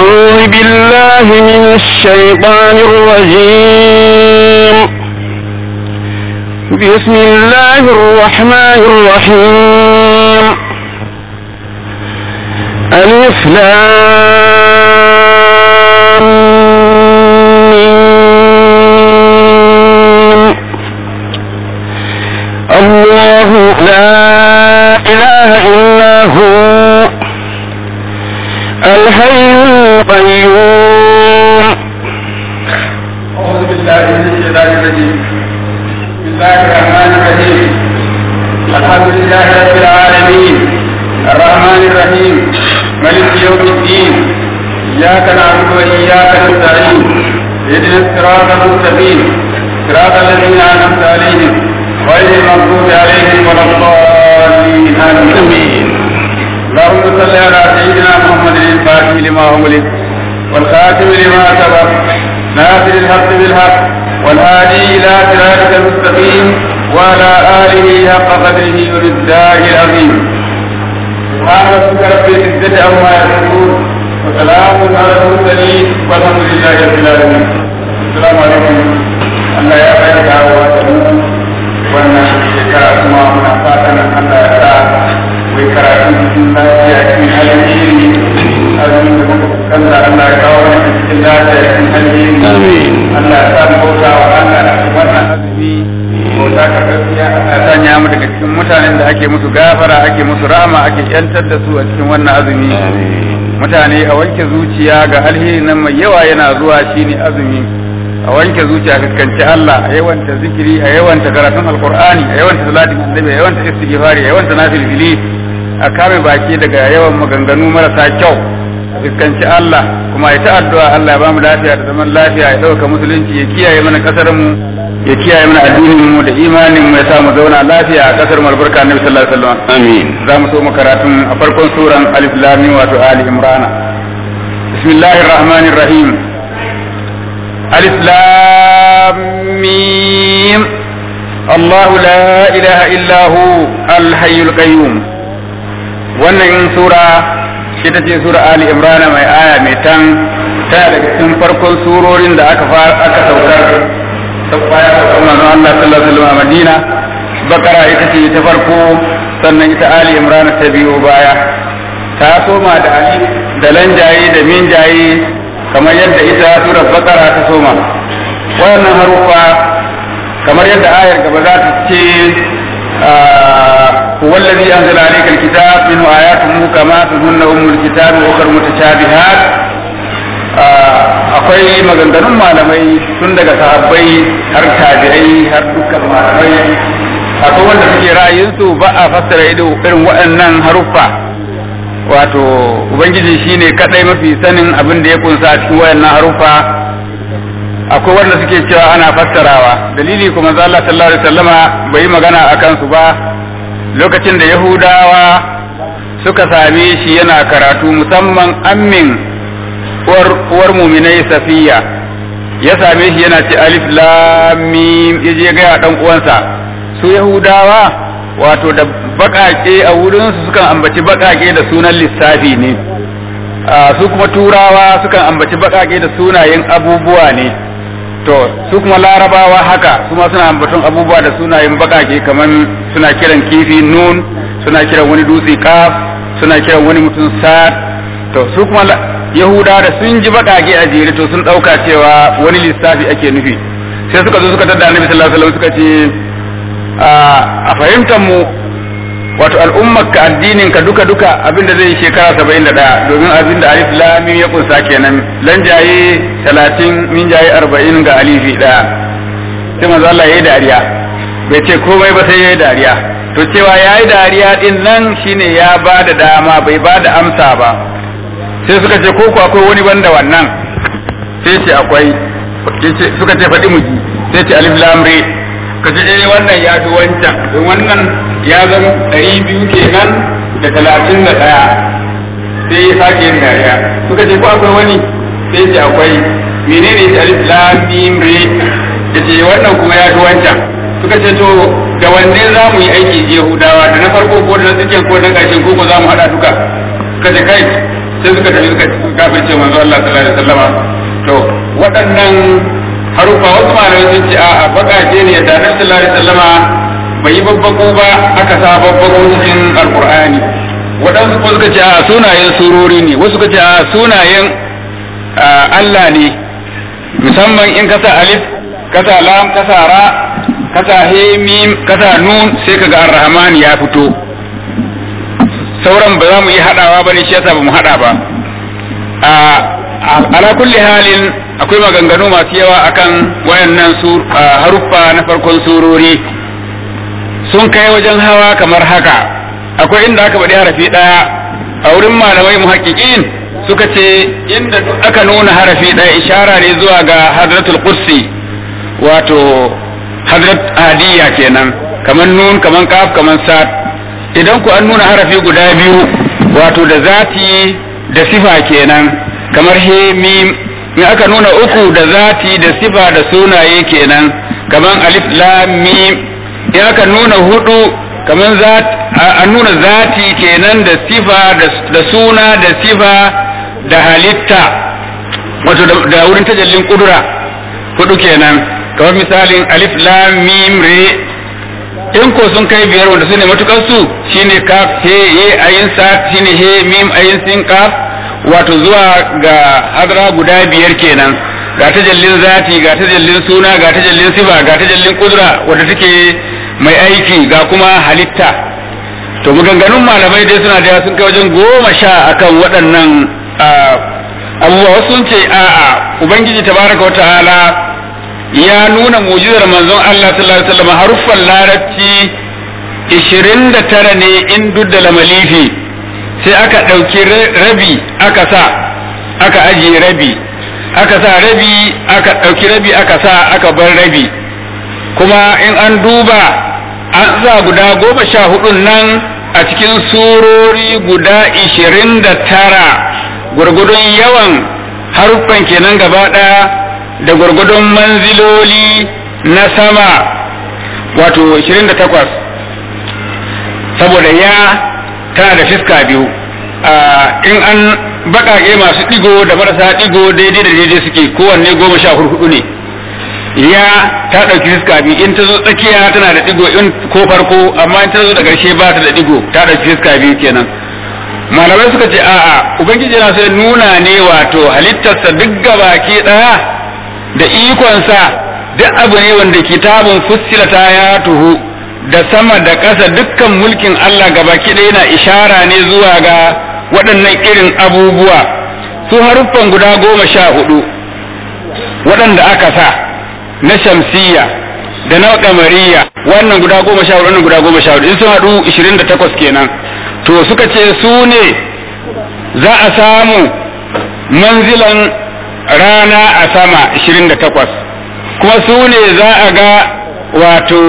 أعوذ بالله من الشيطان الرجيم بسم الله الرحمن الرحيم ألف لام ميم. الله لا إله إلا هو الحي القيوم أعوذ بالله من الشيطان الرجيم بسم الله الرحمن الرحيم الحمد لله رب العالمين الرحمن الرحيم ملك يوم الدين إياك نعبد وإياك نستعين اهدنا الصراط المستقيم صراط الذين أنعمت عليهم غير المغضوب عليهم ولا الضالين آمين اللهم صل على سيدنا محمد الفاتح لما أغلق والخاتم لما سبق ناصر الحق بالحق والهادي إلى صراطك المستقيم وعلى آله حق قدره ومقداره العظيم سبحان ربك رب العزة عما يصفون وسلام على المرسلين والحمد لله رب العالمين السلام عليكم الله يا خير دعوات wannan shekara kuma muna fatan Allah ya sa mai karatu cikin lafiya cikin alheri azumin da muka fuskanta Allah ya kawo mana cikin lafiya cikin alheri Allah ya sa mu bauta wa Allah a cikin wannan azumi bauta ka gaskiya Allah ya sanya mu daga cikin mutanen da ake musu gafara ake musu rahama ake yantar da su a cikin wannan azumi mutane a wanke zuciya ga alheri nan mai yawa yana zuwa shine azumi a wanke zuciya fuskanci Allah a yawanta zikiri a yawanta karatun alkur'ani a yawanta salatin annabi a yawanta istighfari a yawanta nafilfili a kame baki daga yawan maganganu marasa kyau a fuskanci Allah kuma ya ta addu'a Allah ya bamu lafiya da zaman lafiya ya dauka musulunci ya kiyaye mana kasar mu ya kiyaye mana addinin mu da imanin mu ya sa mu zauna lafiya a kasar mu albarka annabi sallallahu alaihi wasallam amin za mu so mu karatun a farkon suran alif lam mim wato ali imran bismillahir rahmanir rahim ألف لام ميم الله لا إله إلا هو الحي القيوم wannan sura ita ce sura Ali Imran mai aya mai tan tana daga cikin farkon surorin da aka aka saukar ta baya da kuma Allah sallallahu alaihi wasallam a Madina Bakara ita ce ta farko sannan ita Ali Imran ta biyo baya ta soma da Ali da lanjaye da minjaye kamar yadda ita surar bakara ta soma wannan harufa kamar yadda ayar gaba za ta ce هو الذي أنزل عليك الكتاب منه آيات محكمات هن أم الكتاب وأخر متشابهات akwai maganganun malamai tun daga sahabbai har tabi'ai har dukkan malamai akwai wanda suke ra'ayinsu ba a fassara irin waɗannan haruffa wato ubangiji shine kadai mafi sanin abin da ya kunsa a cikin wayannan harufa akwai wanda suke cewa ana fassarawa dalili kuma za Allah sallallahu alaihi wasallama bai yi magana akan su ba lokacin da yahudawa suka same shi yana karatu musamman ammin uwar uwar muminai safiya ya same shi yana ce alif lam mim yaje ga dan uwansa su yahudawa wato da bakake a wurinsu sukan ambaci bakake da sunan lissafi ne su kuma turawa sukan ambaci bakake da sunayen abubuwa ne to su kuma larabawa haka su ma suna ambaton abubuwa da sunayen bakake kamar suna kiran kifi nun suna kiran wani dutse kaf suna kiran wani mutum sa'ad to su kuma yahuda da sun ji bakake a jere to sun dauka cewa wani lissafi ake nufi sai suka zo suka tada annabi sallallahu alaihi wasallam suka ce a fahimtar mu wato al'ummar ka addinin ka duka duka abinda zai shekara saba'in da ɗaya domin abinda alif lamim ya kunsa kenan lanjaye talatin minjaye arba'in ga alifi ɗaya sai manzo Allah yayi dariya bai ce komai ba sai yayi dariya to cewa yayi dariya din nan shine ya ba da dama bai ba da amsa ba sai suka ce ko ko akwai wani banda wannan sai ce akwai suka ce faɗi mu ji sai ce alif lam re ka ce eh wannan ya fi wancan don wannan ya zama ɗari biyu kenan da talatin da ɗaya sai ya sake yin dariya suka ce ko akwai wani sai ce akwai menene shi alif lam mim re ya ce wannan kuma ya fi wancan suka ce to da wanne za mu yi aiki yahudawa da na farko ko da na tsakiyar ko na ƙarshen ko ko za mu haɗa duka suka ce kai sai suka tafi suka kafirce manzo Allah sallallahu alaihi wasallama to waɗannan harufa wasu malamai sun ce a baƙaƙe ne da Annabi sallallahu alaihi wasallama bai yi babbako ba aka sa babbako cikin alqur'ani waɗansu kuma suka ce a sunayen surori ne wasu suka ce a sunayen Allah ne musamman in kasa alif kasa lam kasa ra kasa he mim kasa nun sai kaga ar-rahman ya fito sauran ba za mu yi hadawa bane shi yasa ba mu hada ba a ala kulli halin akwai maganganu masu yawa akan wayannan sur haruffa na farkon surori sun kai wajen hawa kamar haka akwai inda aka bada harafi daya a wurin malamai muhaqqiqin suka ce inda aka nuna harafi daya ishara ne zuwa ga hadratul qudsi wato hadrat hadiya kenan kaman nun kaman kaf kaman sad idan ku an nuna harafi guda biyu wato da zati da sifa kenan kamar he mim in aka nuna uku da zati da sifa da sunaye kenan kaman alif lam mim in aka nuna hudu kaman zat an nuna zati kenan da sifa da suna da sifa da halitta wato da wurin tajallin kudura hudu kenan kamar misalin alif lam mim re in ko sun kai biyar wanda sune matukar su shine kaf he ye ayin sa shine he mim ayin sin kaf wato zuwa ga hadra guda biyar kenan ga tajallin zati ga tajallin suna ga tajallin sifa ga tajallin kudura wanda take mai aiki ga kuma halitta to maganganun malamai dai suna da sun kai wajen goma sha akan waɗannan abubuwa wasu sun ce a'a ubangiji tabaraka wa ta'ala ya nuna mujizar manzon Allah sallallahu alaihi wasallam haruffan larabci 29 ne in dudda lamalifi sai aka ɗauki rabi aka sa aka ajiye rabi aka sa rabi aka ɗauki rabi aka sa aka bar rabi kuma in an duba an sa guda goma sha hudun nan a cikin surori guda 29 gwargwadon yawan haruffan kenan gaba ɗaya da gwargwadon manziloli na sama wato 28 saboda ya tana da fiska biyu in an baƙaƙe masu ɗigo da marasa ɗigo daidai da daidai suke kowanne goma sha hudu ne ya ta ɗauki fiska biyu in ta zo tsakiya tana da ɗigo in ko farko amma in ta zo da ƙarshe ba ta da ɗigo ta ɗauki fiska biyu kenan malamai suka ce a'a ubangiji na sai nuna ne wato halittarsa duk gabaki ɗaya da ikonsa duk abu ne wanda kitabun fussilata ya tuhu da sama da ƙasa dukkan mulkin Allah gabaki ɗaya yana ishara ne zuwa ga waɗannan irin abubuwa su haruffan guda goma sha hudu waɗanda aka sa na shamsiya da na kamariya wannan guda goma sha hudu wannan guda goma sha hudu in sun haɗu ishirin da takwas kenan to suka ce su ne za a samu manzilan rana a sama 28 kuma su ne za a ga wato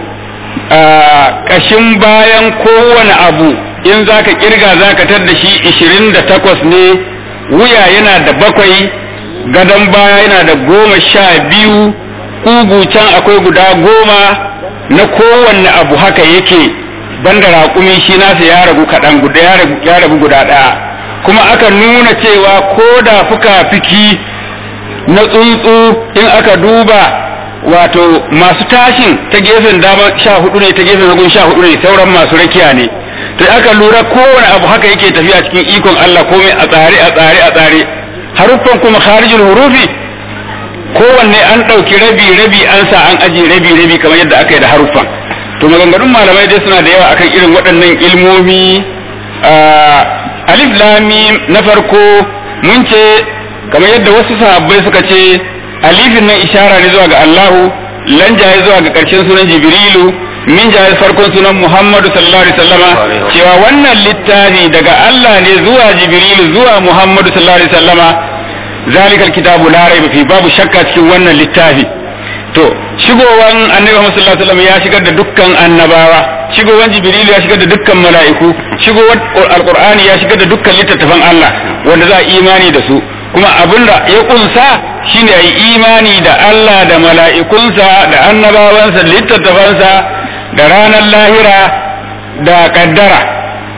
ƙashin bayan kowane abu in za ka kirga za ka tar da shi 28 ne wuya yana da bakwai gadon baya yana da goma sha biyu ƙugu can akwai guda goma na kowanne abu haka yake banda raƙumi shi nasa ya ragu kaɗan guda ya ragu guda ɗaya kuma aka nuna cewa ko da fuka-fiki na tsuntsu in aka duba wato masu tashin ta gefen dama sha hudu ne ta gefen hagun sha hudu ne sauran masu rakiya ne to aka lura kowane abu haka yake tafiya cikin ikon Allah komai a tsare a tsare a tsare haruffan kuma kharijul hurufi kowanne an ɗauki rabi rabi an sa an ajiye rabi rabi kamar yadda aka yi da haruffan to maganganun malamai dai suna da yawa akan irin waɗannan ilmomi alif lamim na farko mun ce kamar yadda wasu sahabbai suka ce alifin nan ishara ne zuwa ga Allahu lan jaye zuwa ga ƙarshen sunan Jibrilu min jaye farkon sunan Muhammadu sallallahu alaihi wasallama cewa wannan littafi daga Allah ne zuwa Jibrilu zuwa Muhammadu sallallahu alaihi wasallama zalikal kitabu la raiba fi babu shakka cikin wannan littafi to shigowan annabi Muhammad sallallahu alaihi wasallam ya shigar da dukkan annabawa shigowan jibrilu ya shigar da dukkan mala'iku shigowar alqur'ani ya shigar da dukkan littattafan Allah wanda za a imani da su kuma abinda ya kunsa shine ayi imani da Allah da mala'ikunsa da annabawansa littattafansa da ranar lahira da kaddara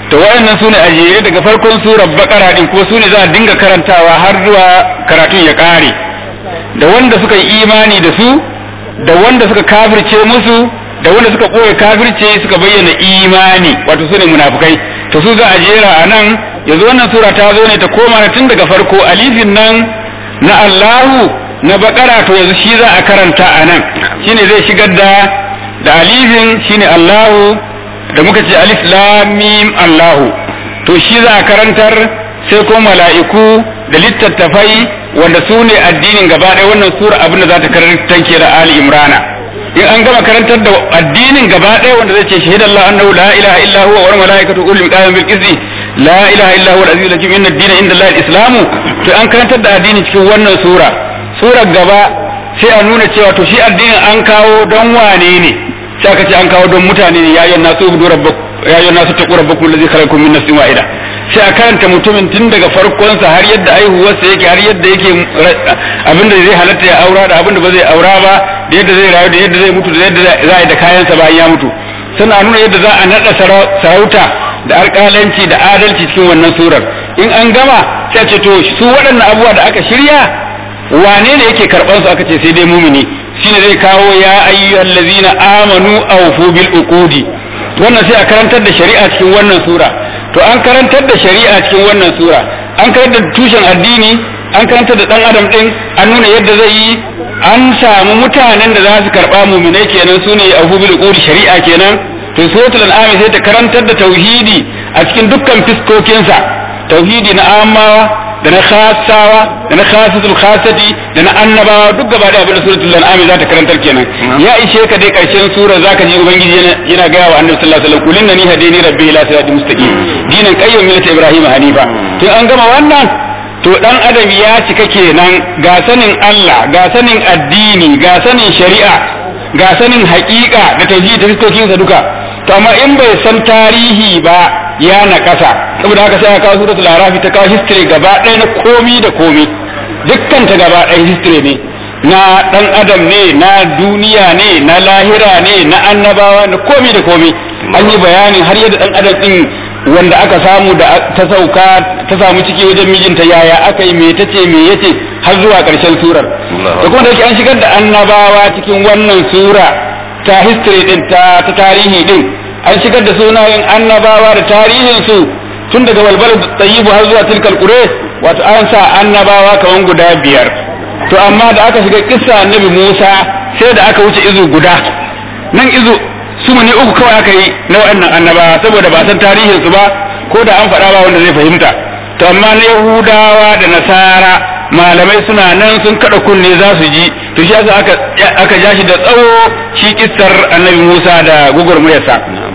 to waɗannan sune a jere daga farkon surar bakara din ko sune za a dinga karantawa har zuwa karatun ya ƙare da wanda suka yi imani da su da wanda suka kafirce musu da wanda suka ɓoye kafirce suka bayyana imani wato sune munafukai to su za a jera a nan yanzu wannan sura ta zo ne ta koma tun daga farko alifin nan na Allahu na bakara to yanzu shi za a karanta a nan shine zai shigar da da alifin shine Allahu da muka ce alif lam mim Allahu to shi za a karantar sai ko mala'iku da littattafai wanda su ne addinin gaba ɗaya wannan sura abin da za ta karantar ke da Ali Imrana in an gama karantar da addinin gaba ɗaya wanda zai ce shahidallahu annahu la ilaha illa huwa wal malaikatu ulul qiyam bil qisti la ilaha illa huwa al-aziz al-hakim inna ad-dina inda Allah al-islam to an karantar da addini cikin wannan sura surar gaba sai a nuna cewa to shi addinin an kawo don wane ne sai aka ce an kawo don mutane ne ya ayyuhan nasu ubudu rabbakum ya ayyuhan nasu taqu rabbakum alladhi khalaqakum min nafsin wahida sai a karanta mutumin tun daga farkonsa har yadda aihuwarsa yake har yadda yake abinda zai halatta ya aura da abinda ba zai aura ba da yadda zai rayu da yadda zai mutu da yadda za a yi da kayansa bayan ya mutu suna nuna yadda za a naɗa sarauta da alƙalanci da adalci cikin wannan surar in an gama sai ce to su waɗannan abubuwa da aka shirya wane ne yake karɓar su aka ce sai dai mumini shine zai kawo ya ayyuhal ladzina amanu awfu bil uqudi wannan sai a karantar da shari'a cikin wannan sura to an karantar da shari'a cikin wannan sura an karantar da tushen addini an karantar da dan adam din an nuna yadda zai yi an samu mutanen da za su karba muminai kenan su ne abu bil quri shari'a kenan to suratul an'am sai ta karantar da tauhidi a cikin dukkan fiskokinsa tauhidi na amawa da na khasawa da na khasatul khasati da na annabawa duk gaba da abin da suratul an'am za ta karantar kenan ya ishe ka dai karshen sura zaka ji ubangiji yana gaya wa annabi sallallahu alaihi wasallam kulin nani hadini rabbi ila siratal mustaqim dinan qayyim millata ibrahim hanifa to an gama wannan to dan adam ya cika kenan ga sanin Allah ga sanin addini ga sanin shari'a ga sanin haƙiƙa da tauhidi da fiskokinsa duka to amma in bai san tarihi ba ya naƙasa saboda haka sai aka kawo suratul arafi ta kawo history gaba ɗaya na komi da komi dukkan ta gaba ɗaya history ne na ɗan adam ne na duniya ne na lahira ne na annabawa na komi da komi an yi bayanin har yadda ɗan adam ɗin wanda aka samu da ta sauka ta samu ciki wajen mijinta yaya aka yi me ta ce me yace har zuwa ƙarshen surar da kuma da yake an shigar da annabawa cikin wannan sura ta history din ta ta tarihi din an shigar da sunayen annabawa da tarihin su tun daga walbal tayyibu har zuwa tilkal qure wato an sa annabawa kaman guda biyar to amma da aka shiga kissa annabi Musa sai da aka wuce izu guda nan izu su ne uku kawai aka yi na waɗannan annabawa saboda ba san tarihin su ba ko da an faɗa ba wanda zai fahimta to amma na Yahudawa da Nasara malamai suna nan sun kada kunne za su ji to shi yasa aka aka ja shi da tsawo shi kissar annabi Musa da gugurmuyarsa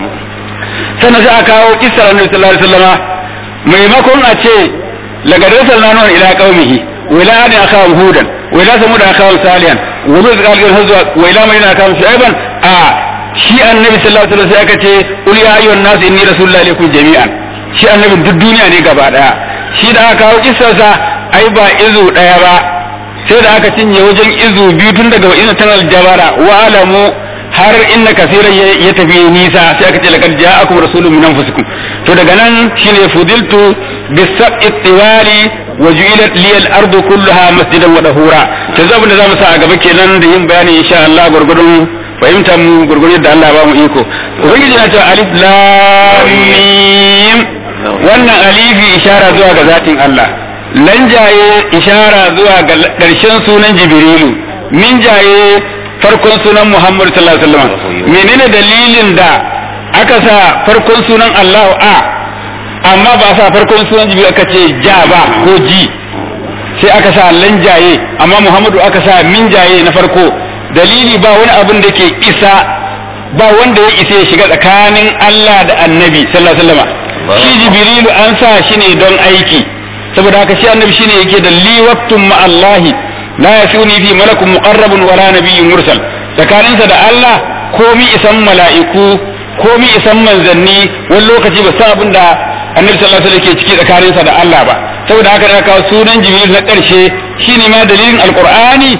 sannan sai aka kawo kissar annabi sallallahu alaihi wasallama maimakon a ce laqad arsalna nuhan ila qaumihi wa ila adin akhahum hudan wa ila samud akhahum salihan wa lut qalqal hazwa wa ila madina akhahum shu'aiban a shi annabi sallallahu alaihi wasallam sai aka ce qul ya ayyuhan nas inni rasulullahi ilaykum jami'an shi annabin duk duniya ne gaba daya shi da aka kawo kissarsa ai ba izu daya ba sai da aka cinye wajen izu biyu tun daga wa'ina tanal jabara wa alamu har inna kasiran ya tafi nisa sai aka ce laqad ja'akum rasulun min anfusikum to daga nan shine fudiltu bisab'i tiwali wa ju'ilat li al-ardu kulluha masjidan wa dahura to zabin da zamu sa a gaba kenan da yin bayani insha Allah gurgurun fahimtar mu gurgurun da Allah ba mu iko ubangiji na cewa alif lam mim wannan alifi ishara zuwa ga zatin Allah lanjaye ishara zuwa ga ƙarshen sunan jibrilu min jaye farkon sunan muhammadu sallallahu alaihi wasallam menene dalilin da aka sa farkon sunan allahu a amma ba sa farkon sunan jibrilu aka ce ja ba ko ji sai aka sa lanjaye amma muhammadu aka sa min jaye na farko dalili ba wani abin da ke isa ba wanda ya isa ya shiga tsakanin allah da annabi sallallahu alaihi wasallam shi jibrilu an sa shi ne don aiki saboda haka shi annabi shine yake da li waqtun ma Allah la yasuni fi malakun muqarrabun wala nabiyyun mursal tsakaninsa da Allah komi isan mala'iku komi isan manzanni wani lokaci ba sa abin da annabi sallallahu alaihi wasallam ke ciki tsakaninsa da Allah ba saboda haka da kawo sunan jibril na karshe shine ma dalilin alqur'ani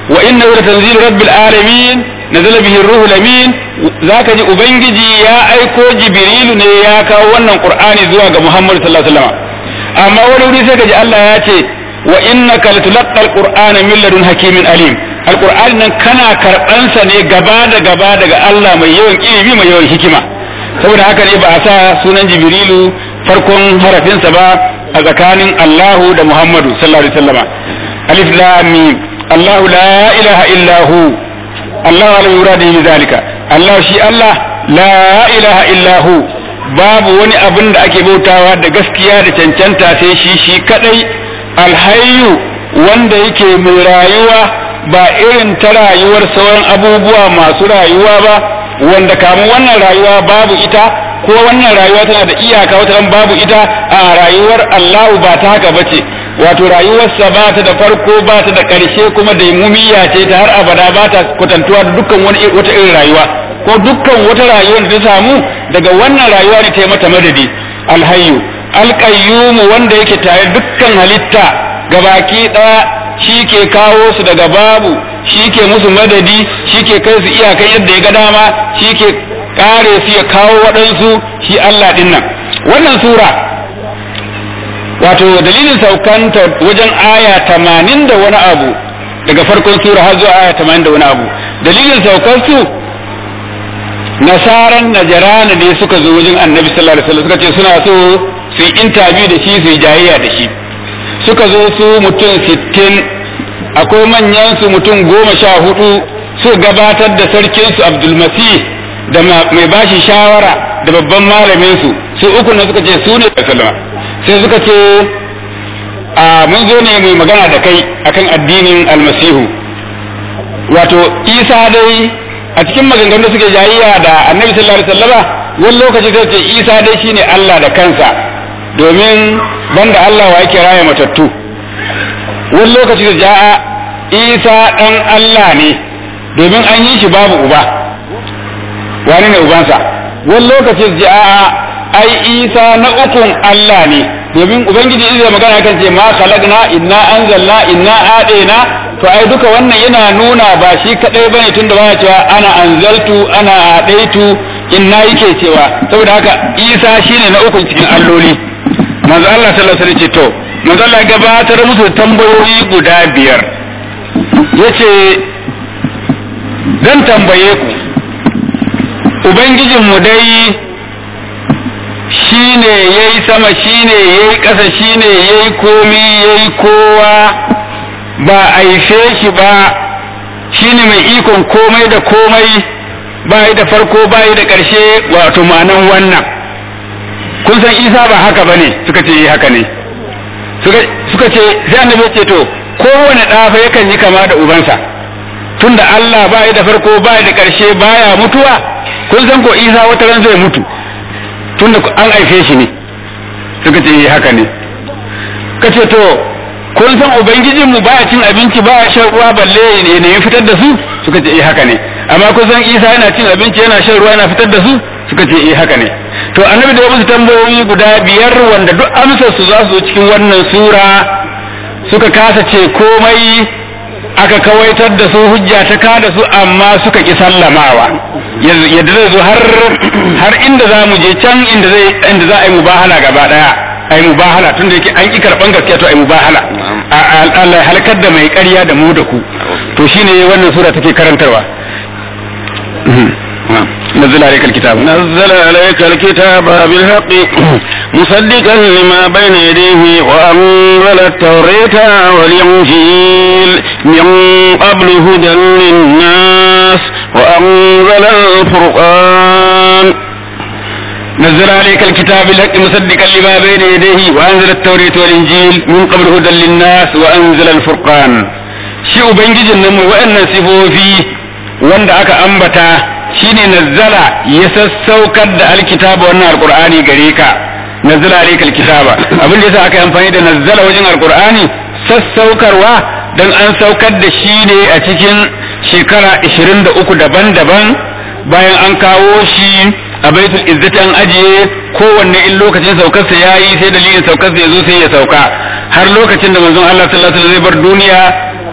wa innahu latanzilu rabbil alamin nazala bihi ruhul amin zaka ji ubangiji ya aiko jibrilu ne ya kawo wannan qur'ani zuwa ga muhammad sallallahu alaihi wasallam amma wani wuri sai ka ji Allah ya ce wa innaka latulqa alqur'ana min ladun hakimin alim alqur'ani nan kana karbansa ne gaba da gaba daga Allah mai yawan ilimi mai yawan hikima saboda haka ne ba a sa sunan jibrilu farkon harafinsa ba a tsakanin Allahu da Muhammadu sallallahu alaihi wasallama alif lam mim Allahu la ilaha illa hu Allah ala yuradi bi zalika Allah shi Allah la ilaha illa hu babu wani abin da ake bautawa da gaskiya da cancanta sai shi shi kadai alhayyu wanda yake mai rayuwa ba irin ta rayuwar sauran abubuwa masu rayuwa ba wanda kamun wannan rayuwa babu ita ko wannan rayuwa tana da iyaka wata babu ita a rayuwar Allahu ba ta haka bace wato rayuwarsa ba ta da farko ba ta da ƙarshe kuma da mumiya ce ta har abada ba ta kwatantuwa da dukkan wani wata irin rayuwa ko dukkan wata rayuwar da ta samu daga wannan rayuwa ne ta yi mata madadi alhayyu alqayyum wanda yake tare dukkan halitta gabaki ɗaya shi ke kawo su daga babu shi ke musu madadi shi ke kai su iyakan yadda ya ga dama shi ke kare su ya kawo waɗansu shi Allah ɗin nan wannan sura wato dalilin saukanta wajen aya tamanin da wani abu daga farkon sura har zuwa aya tamanin da wani abu dalilin saukar su nasaran najarana ne suka zo wajen annabi sallallahu alaihi wasallam suka ce suna so su yi interview da shi su yi jayayya da shi suka zo su mutum sittin akwai manyan su mutum goma sha hudu su gabatar da sarkin su abdulmasih da mai bashi shawara da babban malamin su su uku na suka ce su ne sallama sai suka ce a mun zo ne mai magana da kai akan addinin almasihu wato isa dai a cikin maganganu suke jayayya da annabi sallallahu alaihi wasallama wani lokaci sai ce isa dai shine Allah da kansa domin banda Allah wa yake raya matattu wani lokaci da ja'a isa dan Allah ne domin an yi shi babu uba wani ne ubansa wani lokaci da ja'a ai isa na ukun Allah ne domin ubangiji zai magana kan ce ma khalaqna inna anzalna inna adena to ai duka wannan yana nuna ba shi kadai bane tunda baya cewa ana anzaltu ana adaitu inna yake cewa saboda haka isa shine na ukun cikin alloli manzo Allah sallallahu alaihi wasallam ce to manzo Allah gabatar musu tambayoyi guda biyar yace zan tambaye ku ubangijin mu dai shine yayi sama shine yayi ƙasa shine yayi komi yayi kowa ba aife shi ba shine mai ikon komai da komai ba da farko ba da ƙarshe wato ma'anan wannan kun san isa ba haka ba ne suka ce yi haka ne suka ce sai annabi ce to kowane ɗafa yakan yi kama da ubansa tunda Allah ba da farko ba da ƙarshe baya mutuwa kun san ko isa wata ran zai mutu tunda an aife shi ne suka ce yi haka ne ka ce to kun san ubangijinmu baya cin abinci baya shan ruwa balle ne ne fitar da su suka ce yi haka ne amma kun san isa yana cin abinci yana shan ruwa yana fitar da su suka ce yi haka ne to annabi da musu tambayoyi guda biyar wanda duk amsar su za su cikin wannan sura suka kasa ce komai aka kawaitar da su hujja ta ka da su amma suka ki sallamawa yadda zai zo har har inda za mu je can inda zai inda za a yi mubahala gaba daya a yi mubahala tun da yake an ki karban gaskiya to a yi mubahala Allah halakar da mai ƙarya da mu da ku to shine wannan sura take karantarwa نزل عليك الكتاب نزل عليك الكتاب بالحق مصدقا لما بين يديه وأنزل التوراة والإنجيل من قبل هدى للناس وأنزل الفرقان نزل عليك الكتاب بالحق مصدقا لما بين يديه وأنزل التوراة والإنجيل من قبل هدى للناس وأنزل الفرقان شيء بنجي النمو وأن سفوفي wanda aka ambata shine nazzala ya sassaukar da alkitaba wannan alqur'ani gare ka nazzala alaykal kitaba abin da yasa aka yi amfani da nazzala wajen alqur'ani sassaukarwa dan an saukar da shi ne a cikin shekara 23 daban-daban bayan an kawo shi a baitul izzati an ajiye kowanne in lokacin saukarsa yayi sai dalilin saukarsa ya zo sai ya sauka har lokacin da manzon Allah sallallahu alaihi wasallam zai bar duniya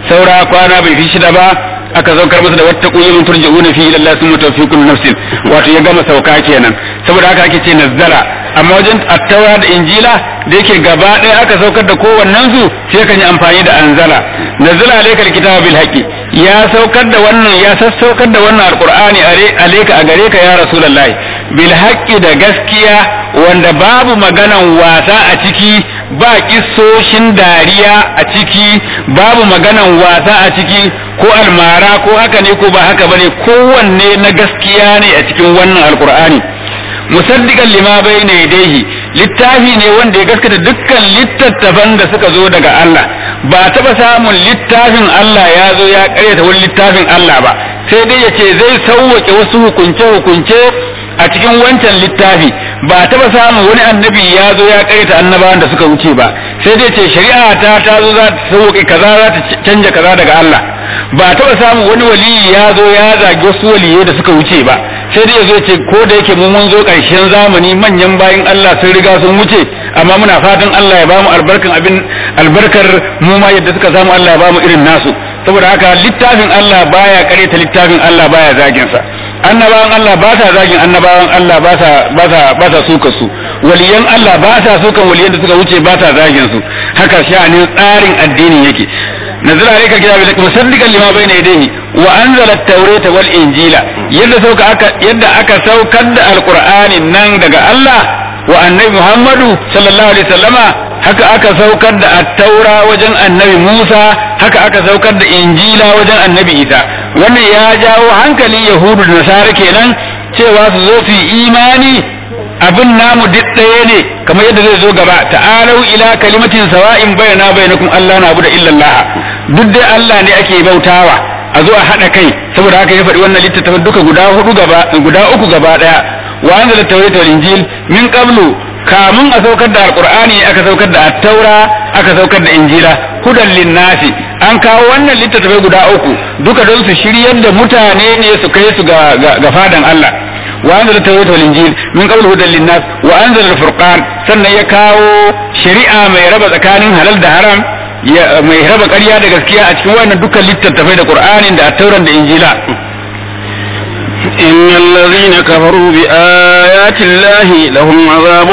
saura kwana bai fi shida ba aka saukar masa da wata ƙuyyumin turja'una fi ila Allah summa tawfiqun nafsin wato ya gama sauka kenan saboda haka ake ce nazzala amma wajen attaura da injila da yake gaba ɗaya aka saukar da kowannen su sai kan yi amfani da anzala nazzala alaikal kitaba bil haqqi ya saukar da wannan ya sassaukar da wannan alqur'ani alaika a gare ka ya rasulullahi bil haqqi da gaskiya wanda babu maganan wasa a ciki ba kissoshin dariya a ciki babu maganan wasa a ciki ko almara ko haka ne ko ba haka bane kowanne na gaskiya ne a cikin wannan alqur'ani musaddiqan lima bayna yadayhi littafi ne wanda ya gaskata dukkan littattafan da suka zo daga Allah ba taba samun littafin Allah ya zo ya karyata wani littafin Allah ba sai dai yace zai sauwake wasu hukunce hukunce a cikin wancan littafi ba taba samun wani annabi ya zo ya karyata annabawan da suka wuce ba sai dai ce shari'a ta ta zo za ta sauke kaza za ta canja kaza daga Allah ba taba samun wani waliyi ya zo ya zagi wasu waliyai da suka wuce ba sai dai yazo ce ko da yake mu mun zo ƙarshen zamani manyan bayin Allah sun riga sun wuce amma muna fatan Allah ya bamu albarkan abin albarkar mu ma yadda suka samu Allah ya bamu irin nasu saboda haka littafin Allah baya ta littafin Allah baya zagin sa annabawan Allah ba sa zagin annabawan Allah ba sa ba sa ba sa suka su waliyan Allah ba sa sukan waliyan da suka wuce ba sa zagin su haka sha'anin tsarin addini yake نزل عليك الكتاب مصدقا لما بين يديه وانزل التوراة والانجيل يد سوك أكا يد اكا سوكد القران نن daga Allah wa annabi Muhammadu sallallahu alaihi wasallama haka aka saukar da at-taura wajen annabi Musa haka aka saukar da injila wajen annabi Isa wannan ya jawo hankalin yahudu da nasara kenan cewa su zo su yi imani abin namu duk ɗaya ne kamar yadda zai zo gaba ta'alau ila kalimatin sawa'in bayana bainakum Allah na abu da illallah duk dai Allah ne ake bautawa a zo a haɗa kai saboda haka ya faɗi wannan littattafan duka guda hudu gaba guda uku gaba ɗaya wa anzala tawrata wal injil min qablu kamun a saukar da alqur'ani aka saukar da at-taura aka saukar da injila hudan linnasi an kawo wannan littattafai guda uku duka don su shiryar da mutane ne su kai su ga fadan Allah وأنزل التوراة والإنجيل من قبل هدى للناس وأنزل الفرقان سنة يكاو شريعة ما يربى tsakanin halal da haram mai raba ƙarya da gaskiya a cikin wannan dukkan littattafai da Qur'anin da Tauran da Injila إن الذين كفروا بآيات الله لهم عذاب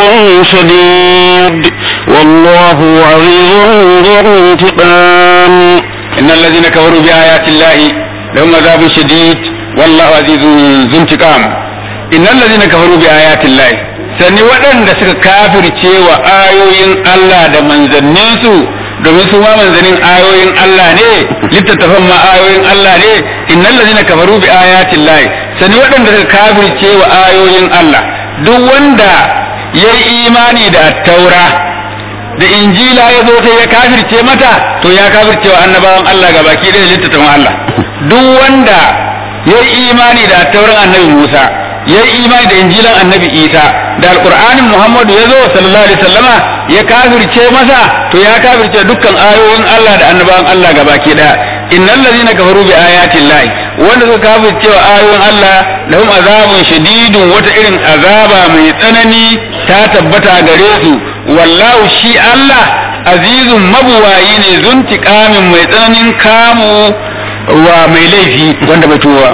شديد والله عزيز ذو انتقام إن الذين كفروا بآيات الله لهم عذاب شديد والله عزيز ذو انتقام innal ladina kafaru bi ayatin lahi sani waɗanda suka kafirce wa ayoyin Allah da manzannin su domin su ma manzannin ayoyin Allah ne littattafan ma ayoyin Allah ne innal ladina kafaru bi ayatin lahi sani waɗanda suka kafirce wa ayoyin Allah duk wanda ya yi imani da taura da injila ya zo sai ya kafirce mata to ya kafirce wa annabawan Allah ga baki da littattafan Allah duk wanda ya yi imani da tauran annabi Musa ya yi imani da injilan annabi isa da alkur'anin muhammadu ya zo sallallahu alaihi sallama ya kafirce masa to ya kafirce dukkan ayoyin allah da annabawan allah gabaki daya innal ladina kafaru bi ayatin lahi wanda suka kafirce wa ayoyin allah lahum azabun shadidun wata irin azaba mai tsanani ta tabbata gare su wallahu shi allah azizun mabuwayi ne zuntiƙamin mai tsananin kamu wa mai laifi wanda bai tuwa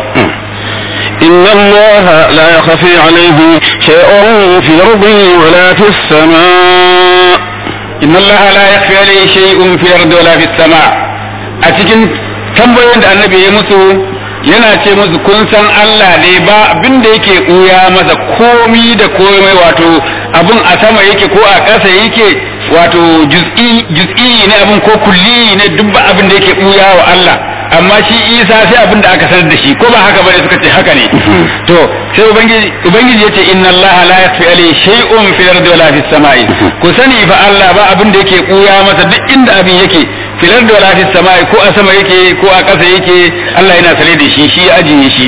إن الله لا يخفي عليه شيء في الأرض ولا في السماء إن الله لا يخفي عليه شيء في الأرض ولا في السماء أتكن tambayoyin da annabi ya musu yana ce musu kun san Allah ne ba abin da yake ɓuya masa komi da komai wato abin a sama yake ko a ƙasa yake wato juz'i ne abin ko kulli ne duk ba abin da yake ɓuya wa Allah amma shi isa sai abin da aka sanar da shi ko ba haka bane suka ce haka ne to sai ubangiji ubangiji yace inna allaha la yakhfi alayhi shay'un fil ardi wala fis samai ku sani fa Allah ba abin da yake kuya masa duk inda abin yake fil ardi wala fis samai ko a sama yake ko a ƙasa yake Allah yana sane da shi shi ya ajiye shi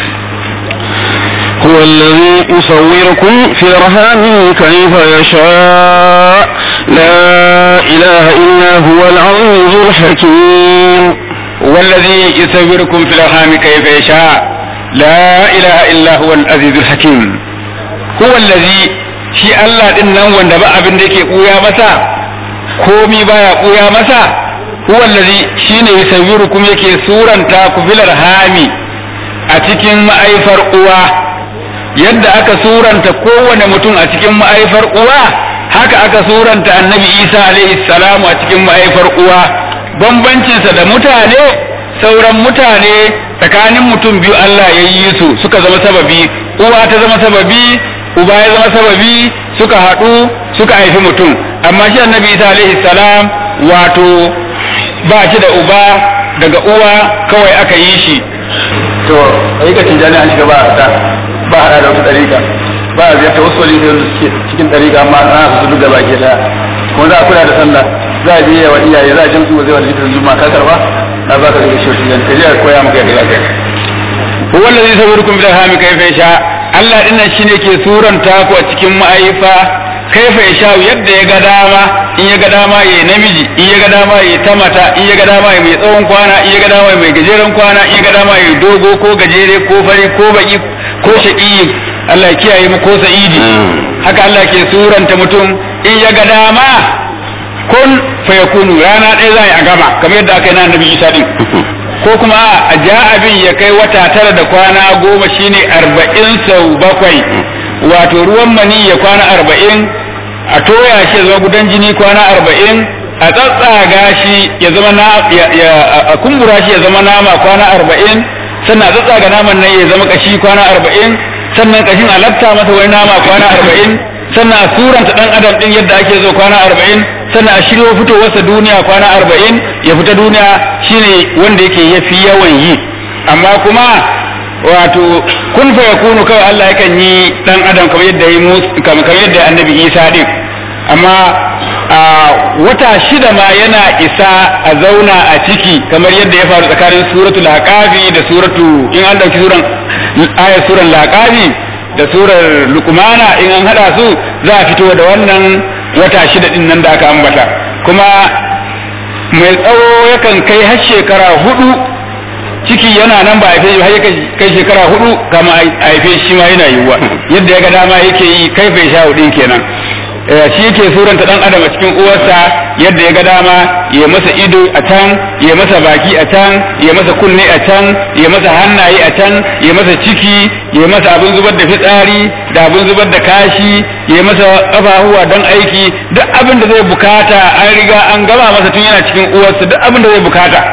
هو الذي يصوركم في الأرحام كيف يشاء لا إله إلا هو العزيز الحكيم والذي يصوركم في الأرحام كيف يشاء لا إله إلا هو العزيز الحكيم هو الذي shi Allah din nan wanda ba abin da yake ɓuya masa komi baya ɓuya masa huwa allazi shine yusawwirukum yake suranta ku fil arhami a cikin ma'aifar uwa yadda aka suranta kowane mutum a cikin ma'aifar uwa haka aka suranta annabi isa alaihi salamu a cikin ma'aifar uwa bambancinsa da mutane sauran mutane tsakanin mutum biyu Allah ya yi su suka zama sababi uwa ta zama sababi uba ya zama sababi suka haɗu suka haifi mutum amma shi annabi isa alaihi salam wato ba shi da uba daga uwa kawai aka yi shi to ayyukan jani an shiga ba a ta ba a da wata ɗariƙa ba a ziyarta wasu wali da suke cikin ɗariƙa amma ana su duk gaba ke daya kuma za a kula da sallah za a biya wa iyaye za a jamsu wa zai wani jikin juma'a ka karba na ba ka daga shi jani ka je a koya maka yadda za ka yi huwa allazi yusawwirukum bil arhami kayfa yasha Allah dinnan shine ke suranta ku a cikin ma'aifa kaifa yasha yadda ya ga dama in ya ga dama ya namiji in ya ga dama ya ta mata in ya ga dama ya mai tsawon kwana in ya ga dama ya mai gajeren kwana in ya ga dama ya dogo ko gajere ko fari ko baki ko shaqi Allah ya kiyaye mu ko sa'idi haka Allah ke suranta mutum in ya ga dama kun fayakunu rana ɗaya za a gama kamar yadda aka yi na annabi Isa din ko kuma a ja abin ya kai wata tara da kwana goma shine arba'in sau bakwai wato ruwan mani ya kwana arba'in a toya shi ya zama gudan jini kwana arba'in a tsatsaga shi ya zama na a kumbura shi ya zama nama kwana arba'in sannan a tsatsaga naman nan ya zama kashi kwana arba'in sannan kashin a lafta masa wani nama kwana arba'in sannan a suranta dan adam din yadda ake zo kwana arba'in sannan a shiryo fitowarsa duniya kwana arba'in ya fita duniya shine wanda yake yafi yawan yi amma kuma wato kun fa yakunu kawai Allah yakan yi dan adam kamar yadda yi kamar yadda annabi Isa din amma a wata shida ma yana isa a zauna a ciki kamar yadda ya faru tsakanin suratul haqafi da suratu in an dauki suran ayat suran laqafi da surar luqmana in an hada su za a fito da wannan wata shida din nan da aka ambata kuma mai tsawo yakan kai har shekara hudu ciki yana nan ba haife har kai shekara hudu kama a haife shi ma yana yiwuwa yadda ya ga dama yake yi kai bai sha hudin kenan shi yake suranta dan adam a cikin uwarsa yadda ya ga dama ya masa ido a can ya masa baki a can ya masa kunne a can ya masa hannaye a can ya masa ciki ya masa abin zubar da fitsari da abin zubar da kashi ya masa kafahuwa don aiki duk abin da zai bukata an riga an gama masa tun yana cikin uwarsa duk abin da zai bukata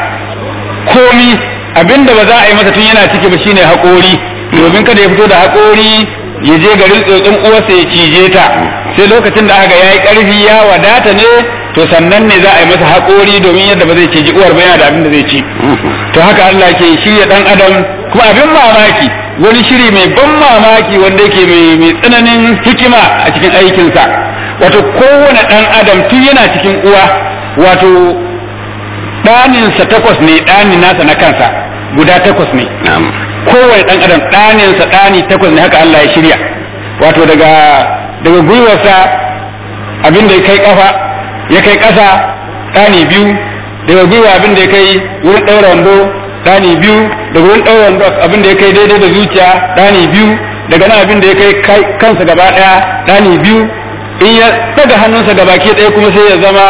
komi abin da ba za a yi masa tun yana ciki ba shine haƙori domin kada ya fito da haƙori ya je garin tsotsin uwarsa ya cije ta sai lokacin da aka yayi karfi ya wadata ne to sannan ne za a yi masa haƙori domin yadda ba zai ciji uwar ba yana da abin da zai ci to haka Allah ke shirya dan adam kuma abin mamaki wani shiri mai ban mamaki wanda yake mai tsananin hikima a cikin aikinsa wato kowane dan adam tun yana cikin uwa wato ɗaninsa takwas ne ɗani nasa na kansa guda takwas ne kowane ɗan adam ɗaninsa ɗani takwas ne haka Allah ya shirya wato daga daga gwiwarsa abin da ya kai kafa ya kai ƙasa ɗani biyu daga gwiwa abin da ya kai wurin ɗaura wando ɗani biyu daga wurin ɗaura wando abin da ya kai daidai da zuciya ɗani biyu daga nan abin da ya kai kansa gaba ɗaya ɗani biyu in ya daga hannunsa gaba ke ɗaya kuma sai ya zama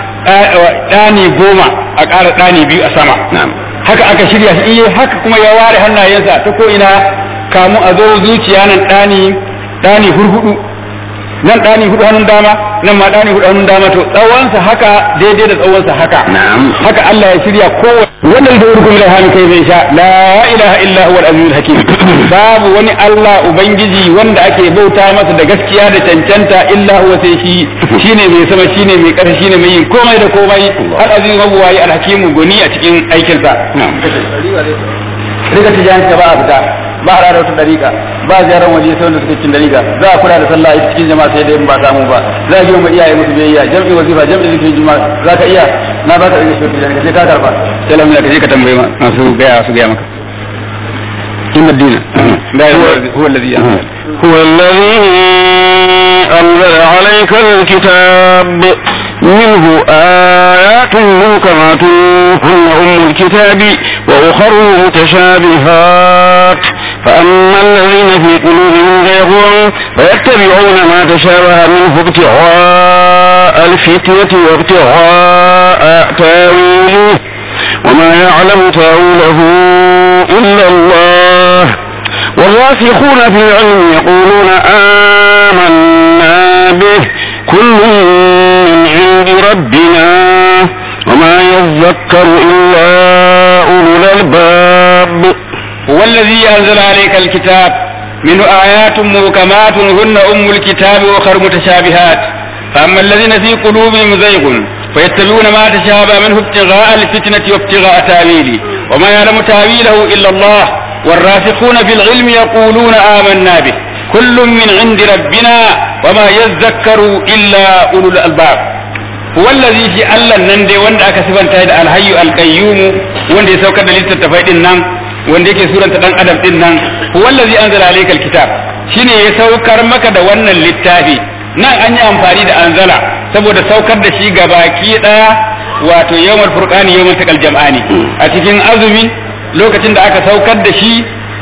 ɗani goma a ƙara ɗani biyu a sama haka aka shirya shi iya haka kuma ya ware hannayensa ta ko ina kamu a zo zuciya nan ɗani ɗani hurhudu nan ɗani hudu hannun dama nan ma ɗani hudu hannun dama to tsawonsa haka daidai da tsawonsa haka haka Allah ya shirya kowa wannan da urkum la han kai zai sha la ilaha illa huwa al-azizul hakim babu wani Allah ubangiji wanda ake bauta masa da gaskiya da cancanta illa huwa sai shi shine mai sama shine mai ƙarfi shine mai yin komai da komai al-aziz mabuwayi al-hakimu goni a cikin aikinsa rika tijan ka ba a fita ba a rada wata dariƙa ba a ziyarar waje sai wanda suke cikin dariƙa za a kula da sallah ita cikin jama'a sai dai in ba samu ba za a girma iyaye musu biyayya jam'i wazifa jam'i zikirin juma'a za ka iya na ba ka rike shi tijan ka je ka karba sai lamun ka je ka tambaye masu gaya su gaya maka إن الدين هو الذي أنزل هو الذي أنزل عليك الكتاب منه آيات محكمات هن أم الكتاب وأخر متشابهات فأما الذين في قلوبهم زيغ فيتبعون ما تشابه منه ابتغاء الفتنة وابتغاء تاويله وما يعلم تاويله إلا الله والراسخون في العلم يقولون آمنا به كل من عند ربنا وما يذكر إلا أولو الألباب هو الذي أنزل عليك الكتاب منه آيات محكمات هن أم الكتاب وأخر متشابهات فأما الذين في قلوبهم زيغ فيتبعون ما تشابه منه ابتغاء الفتنة وابتغاء تاويله وما يعلم تاويله إلا الله والراسخون في العلم يقولون آمنا به كل من عند ربنا وما يذكر إلا أولو الألباب هو الذي في الله نندي وند aka sifanta da alhayyu alqayyum wanda ya saukar da littattafai din nan wanda yake suranta dan adam din nan huwa allazi anzala alayka alkitab shine ya saukar maka da wannan littafi nan an yi amfani da anzala saboda saukar da shi gabaki daya wato yawmul furqani yawmul taqal jam'ani a cikin azumi lokacin da aka saukar da shi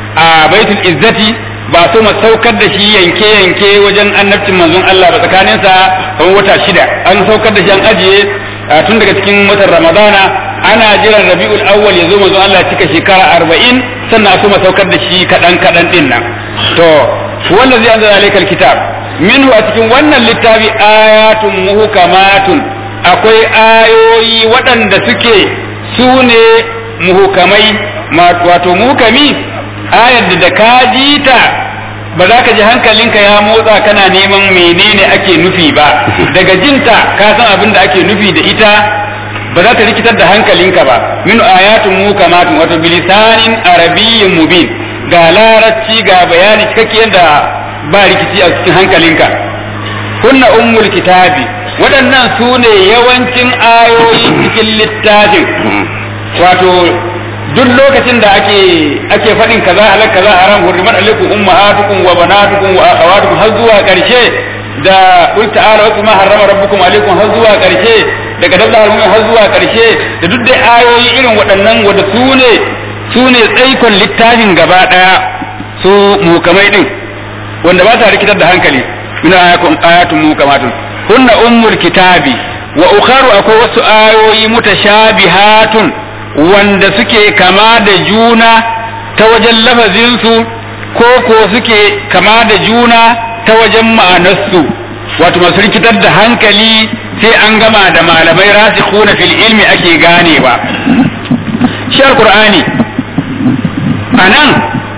a baitul izzati ba so ma saukar da shi yanke yanke wajen annabcin manzon Allah ba tsakaninsa kamar wata shida an saukar da shi an ajiye tun daga cikin watan ramadana ana jiran rabi'ul awwal ya zo manzon Allah cika shekara arba'in sannan a so ma saukar da shi kaɗan kaɗan ɗin nan to wallazi anzala alaykal kitab minhu a cikin wannan littafi ayatun muhkamatun akwai ayoyi waɗanda suke su ne muhukamai wato muhukami ayar da da ka ji ta ba za ka ji hankalinka ya motsa kana neman menene ake nufi ba daga jinta ka san abin da ake nufi da ita ba za ta rikitar da hankalinka ba min ayatun mukamatun wato bilisanin arabiyyin mubin ga larabci ga bayani cikakke da ba rikici a cikin hankalinka kunna ummul kitabi waɗannan su ne yawancin ayoyi cikin littafin wato duk lokacin da ake ake faɗin kaza halal kaza haram hurrimat alaikum ummahatukum wa banatukum wa akhawatukum har zuwa ƙarshe da qul ta'ala wa ma harrama rabbukum alaikum har zuwa ƙarshe daga dabda almu'min har zuwa ƙarshe da duk dai ayoyi irin waɗannan wanda su ne su ne tsaikon littafin gaba ɗaya su mukamai din wanda ba ta rikitar da hankali min ayatun mukamatun kunna ummul kitabi wa ukharu akwai wasu ayoyi mutashabihatun wanda suke kama da juna ta wajen lafazinsu ko ko suke kama da juna ta wajen ma'anarsu wato masu rikitar da hankali sai an gama da malamai rasikhuna fil ilmi ake ganewa shi alqur'ani anan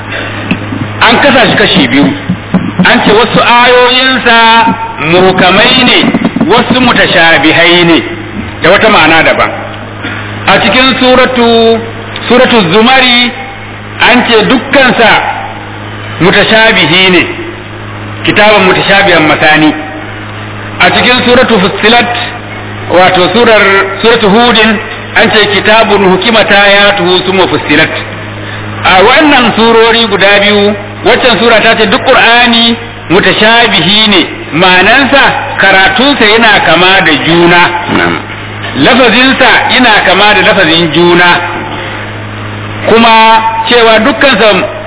an kasa shi kashi biyu an ce wasu ayoyinsa muhkamai ne wasu mutashabihai ne da wata ma'ana daban a cikin suratu suratu zumari an ce dukkansa mutashabihi ne kitabun mutashabihan masani a cikin suratu fussilat wato surar suratu hudin an ce kitabun hukimata ya tuhu suma fussilat a wannan surori guda biyu waccan sura ta ce duk qur'ani mutashabihi ne ma'anansa karatunsa yana kama da juna lafazinsa yana kama da lafazin juna kuma cewa dukkansa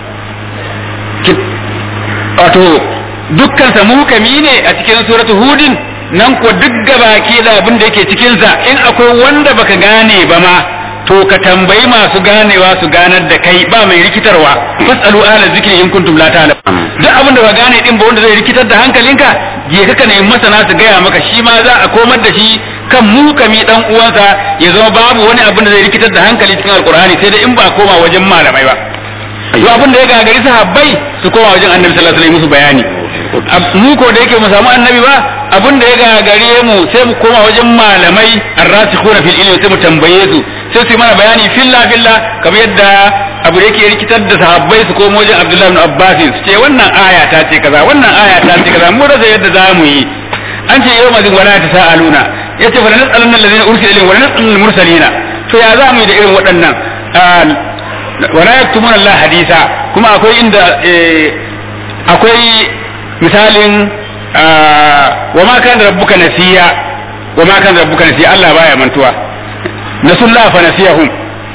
wato dukkansa muhkami ne a cikin suratu hudin nan ko duk gabaki da abin da yake cikinsa in akwai wanda baka gane ba ma to ka tambayi masu ganewa su ganar da kai ba mai rikitarwa fasalu ala zikri in kuntum la ta'lam duk abin da ba gane din ba wanda zai rikitar da hankalinka je ka ka nemi masana su gaya maka shi ma za a komar da shi kan mukami dan uwansa ya zama babu wani abin da zai rikitar da hankali cikin alkur'ani sai dai in ba koma wajen malamai ba to abin da ya gagari sahabbai su koma wajen annabi sallallahu alaihi wasallam musu bayani mu ko da yake mu samu annabi ba abin da ya gagare mu sai mu koma wajen malamai arrasikhuna fil ilmi sai mu tambaye su sai su yi mana bayani filla filla kamar yadda abu da yake rikitar da sahabbai su koma wajen Abdullahi ibn Abbas su ce wannan aya ta ce kaza wannan aya ta ce kaza mu rasa yadda za mu yi an ce yau mazin wala ta sa'aluna yace fa nas'alun allazina ursila ilayhim wa nas'alul mursalina to ya za mu yi da irin waɗannan wala yaktumuna Allah hadisa kuma akwai inda akwai misalin wa ma kana rabbuka nasiya wa ma kana rabbuka nasiya Allah baya mantuwa nasullah fa nasiyahum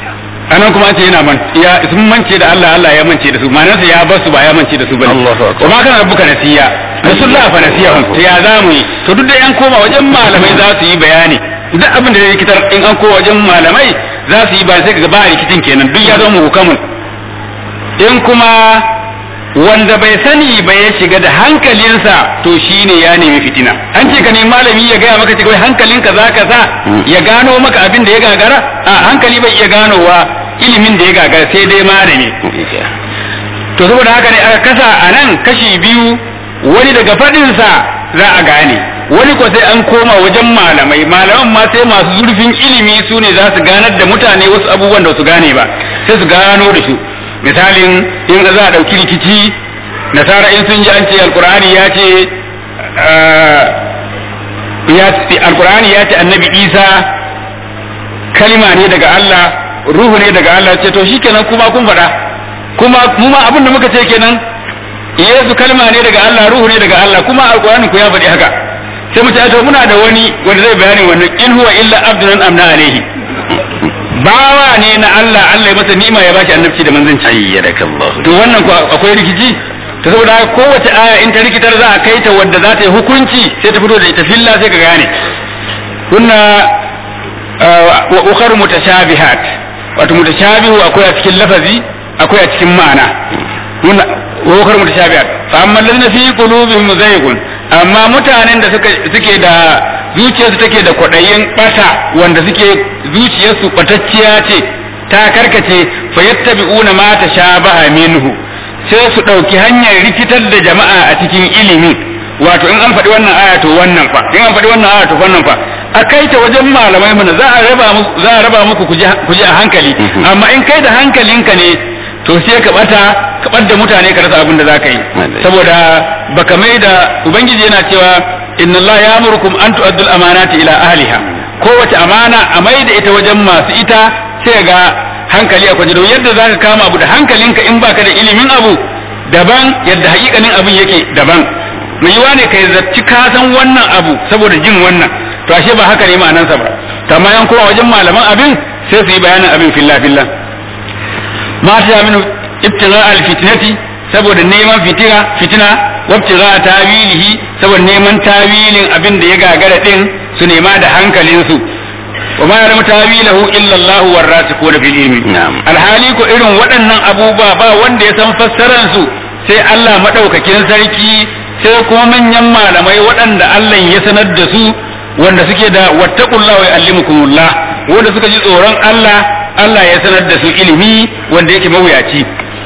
anan kuma an ce yana man ya sun mance da Allah Allah ya mance da su ma'anarsa ya bar su ba ya mance da su bane Allahu akbar. wa ma kana rabbuka nasiya rasulullah fa nasiyahum to ya zamu yi to duk da yan koma wajen malamai za su yi bayani duk abin da ya rikitar in an koma wajen malamai za su yi ba sai kaga ba rikicin kenan duk ya zama hukamun in kuma wanda bai sani ba ya shiga da hankalinsa to shine ya nemi fitina an ce ka nemi malami ya gaya maka cewa hankalinka za ka sa ya gano maka abin da ya gagara a hankali bai iya ganowa ilimin da ya gagara sai dai malami to saboda haka ne aka kasa a nan kashi biyu wani daga faɗinsa za a gane wani ko sai an koma wajen malamai malaman ma sai masu zurfin ilimi su ne za su ganar da mutane wasu abubuwan da su gane ba sai su gano da su misalin in za a ɗauki rikici nasara in sun ji an ce alkur'ani ya ce ya alkur'ani ya ce annabi isa kalima ne daga Allah ruhu ne daga Allah ce to shikenan kuma kun faɗa kuma mu ma abin da muka ce kenan Yesu kalma ne daga Allah ruhu ne daga Allah kuma alkur'ani ku ya faɗi haka sai mu ce to muna da wani wanda zai bayani wannan in huwa illa abdun amna alaihi bawa ne na Allah Allah ya masa ni'ima ya bashi annabci da manzanci ayyadakallahu to wannan ko akwai rikici to saboda haka kowace aya in ta rikitar za a kai ta wadda za ta yi hukunci sai ta fito da ita filla sai ka gane kunna wa ukhar mutashabihat wato mutashabihu akwai a cikin lafazi akwai a cikin ma'ana kunna wa ukhar mutashabihat fa amma alladhina fi qulubihim zaygun amma mutanen da suka suke da zuciyarsu take da kwaɗayin ɓata wanda suke zuciyarsu ɓatacciya ce ta karkace fa yattabi'una ma tashabaha minhu sai su ɗauki hanyar rikitar da jama'a a cikin ilimi wato in an faɗi wannan aya to wannan fa in an faɗi wannan aya to wannan fa a kai ta wajen malamai mana za a raba muku za a raba muku ku ji a hankali amma in kai da hankalinka ne to sai ka bata ka bar da mutane ka rasa abin da za ka yi saboda baka mai da ubangiji yana cewa inna Allah ya murkum an tu'addul amanati ila ahliha kowace amana a mai da ita wajen masu ita sai ga hankali a kwaje don yadda zaka kama abu da hankalinka in baka da ilimin abu daban yadda hakikanin abin yake daban mai yiwa ne kai zarci ka san wannan abu saboda jin wannan to ashe ba haka ne ma'anansa ba to amma yan kowa wajen malaman abin sai su yi bayanin abin fillah fillah ma ta min ibtigha al-fitnati saboda neman fitina fitina wabtigha tawilihi saboda neman tawilin abin da ya gagara din su nema da hankalin su wa ma ya'lamu tawilahu illa Allah warasikuna fil ilmi alhali ko irin waɗannan abubuwa ba wanda ya san fassaran su sai Allah madaukakin sarki sai kuma manyan malamai waɗanda Allah ya sanar da su wanda suke da wattaqullah wa yu'allimukumullah wanda suka ji tsoron Allah Allah ya sanar da su ilimi wanda yake mawuyaci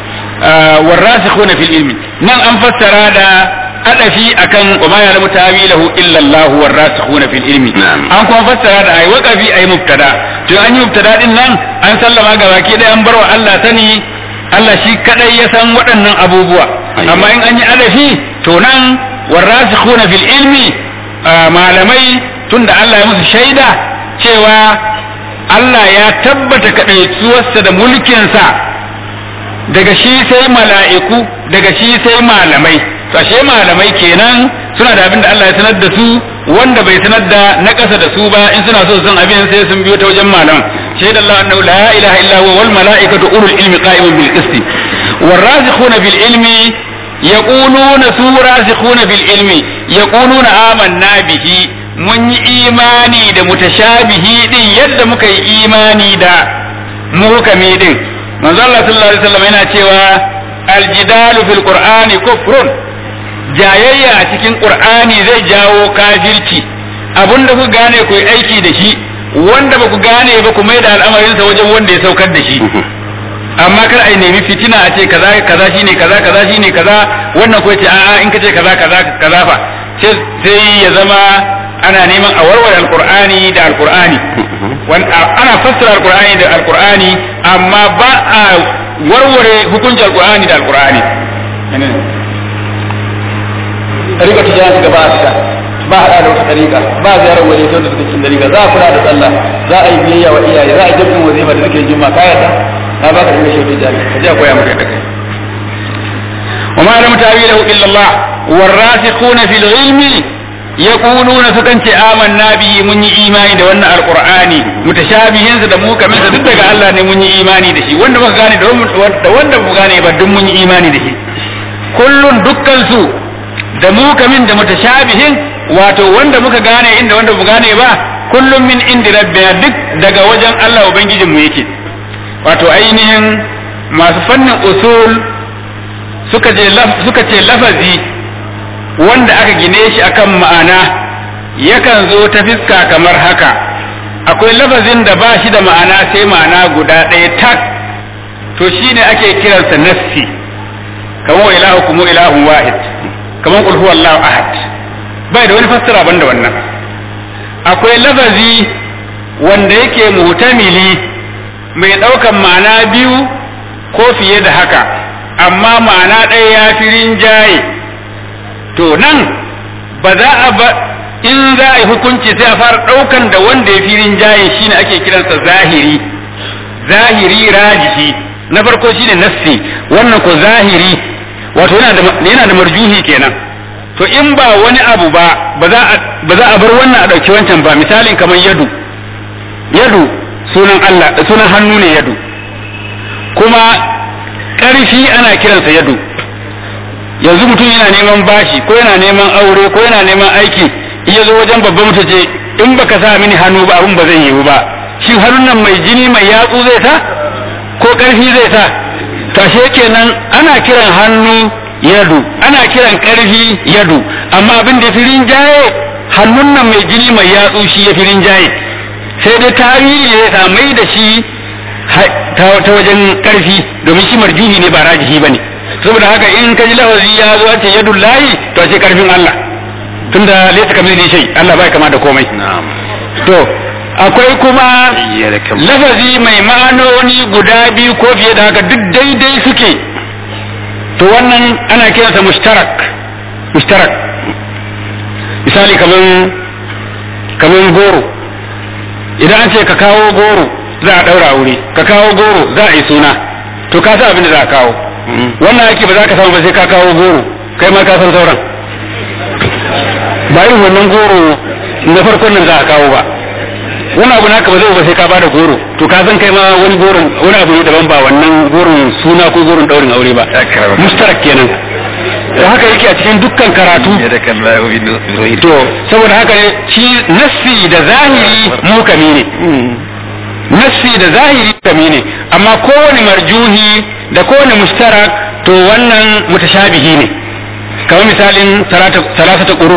warasikhuna fil ilmi nan an fassara da adafi akan wa ma ya'lamu tawilahu illa Allah warasikhuna fil ilmi an kuma fassara da ai waqafi ai mubtada to an yi mubtada din nan an sallama ga baki dai an barwa Allah sani Allah shi kadai ya san waɗannan abubuwa amma in an yi adafi to nan warasikhuna fil ilmi malamai tunda Allah ya musu shaida cewa Allah ya tabbata kaɗaituwarsa da mulkinsa daga shi sai mala'iku daga shi sai malamai to ashe malamai kenan suna da abin da Allah ya sanar da su wanda bai sanar da na ƙasa da su ba in suna so su san abin sai sun biyo ta wajen malam shaida Allah annahu la ilaha illa huwa wal mala'ikatu ulul ilmi qa'imun bil qisti warasikhuna bil ilmi yaquluna su rasikhuna bil ilmi yaquluna amanna bihi mun yi imani da mutashabihi din yadda muka yi imani da muhkami din manzo Allah sallallahu alaihi wasallam yana cewa aljidalu fil qur'ani kufrun jayayya a cikin qur'ani zai jawo kafirci abinda ku gane ku yi aiki da shi wanda ba ku gane ba ku mai da al'amarinsa wajen wanda ya saukar da shi amma kar ai nemi fitina a ce kaza kaza shine kaza kaza shine kaza wannan ko ce a'a in kace kaza kaza kaza fa sai ya zama ana neman a warware alqur'ani da alqur'ani ana fassara alqur'ani da alqur'ani amma ba a warware hukuncin alqur'ani da alqur'ani tariqa tijani gaba a fita ba hada da wata tariqa ba ziyarar waje sai da suke cikin tariqa za a kula da sallah za a yi biyayya wa iyaye za a yi jabin wazifa da suke juma ka yarda na baka da shi tijani ka je koya maka da kai وما لم تاويله الا الله والراسخون في العلم yaquluna sukan ce amanna bihi mun yi imani da wannan alqur'ani mutashabihin da mu kamar da duk daga Allah ne mun yi imani da shi wanda muka gane da wanda mu gane ba duk mun yi imani da shi kullun dukkan su da mu kamin da mutashabihin wato wanda muka gane inda wanda mu gane ba kullum min indi rabbina duk daga wajen Allah ubangijin mu yake wato ainihin masu fannin usul suka je suka ce lafazi wanda aka gine shi akan ma'ana yakan zo ta fiska kamar haka akwai lafazin da ba shi da ma'ana sai ma'ana guda ɗaya tak to shine ake kiransa nassi kamar ilahu kuma ilahun wahid kamar qul huwallahu ahad bai da wani fassara banda wannan akwai lafazi wanda yake mutamili mai ɗaukan ma'ana biyu ko fiye da haka amma ma'ana ɗaya ya fi rinjaye to nan ba za a ba in za a yi hukunci sai a fara ɗaukan da wanda ya fi rinjaye shine ake kiransa zahiri zahiri rajihi na farko shine nassi wannan ko zahiri wato yana da marjuhi kenan to in ba wani abu ba ba za a bar wannan a ɗauki wancan ba misalin kamar yadu yadu sunan Allah sunan hannu ne yadu kuma ƙarfi ana kiransa yadu yanzu mutum yana neman bashi ko yana neman aure ko yana neman aiki iya zo wajen babban mutum ce in baka sa mini hannu ba abun ba zai yiwu ba shin hannun nan mai jini mai yatsu zai sa ko ƙarfi zai sa tashe kenan ana kiran hannu yadu ana kiran ƙarfi yadu amma abin da fi rinjaye hannun nan mai jini mai yatsu shi ya fi rinjaye sai dai tarihi ne ya mai da shi ta wajen ƙarfi domin shi marjuhi ne ba rajihi ba ne saboda haka in ka ji lafazi ya zo ce yadu lahi to ce ƙarfin Allah tunda laysa kamar shai Allah bai kama da komai to akwai kuma lafazi mai ma'anoni guda biyu ko fiye da haka duk daidai suke to wannan ana kiransa mushtarak mushtarak misali kaman kaman goro idan an ce ka kawo goro za a daura wuri ka kawo goro za a yi suna to ka san abin da za a kawo wannan ake ba za ka samu ba sai ka kawo goro kai ma ka san sauran ba yin wannan goro na farkon nan za a kawo ba wani abu naka ba zai ba sai ka bada goro to ka san kai ma wani goron wani abu ne daban ba wannan goron suna ko goron daurin aure ba mustarak kenan to haka yake a cikin dukkan karatu to saboda haka ne shi nassi da zahiri mukami ne nassi da zahiri mukami ne amma kowane marjuhi da kowane mustarak to wannan mutashabihi ne kamar misalin salasata quru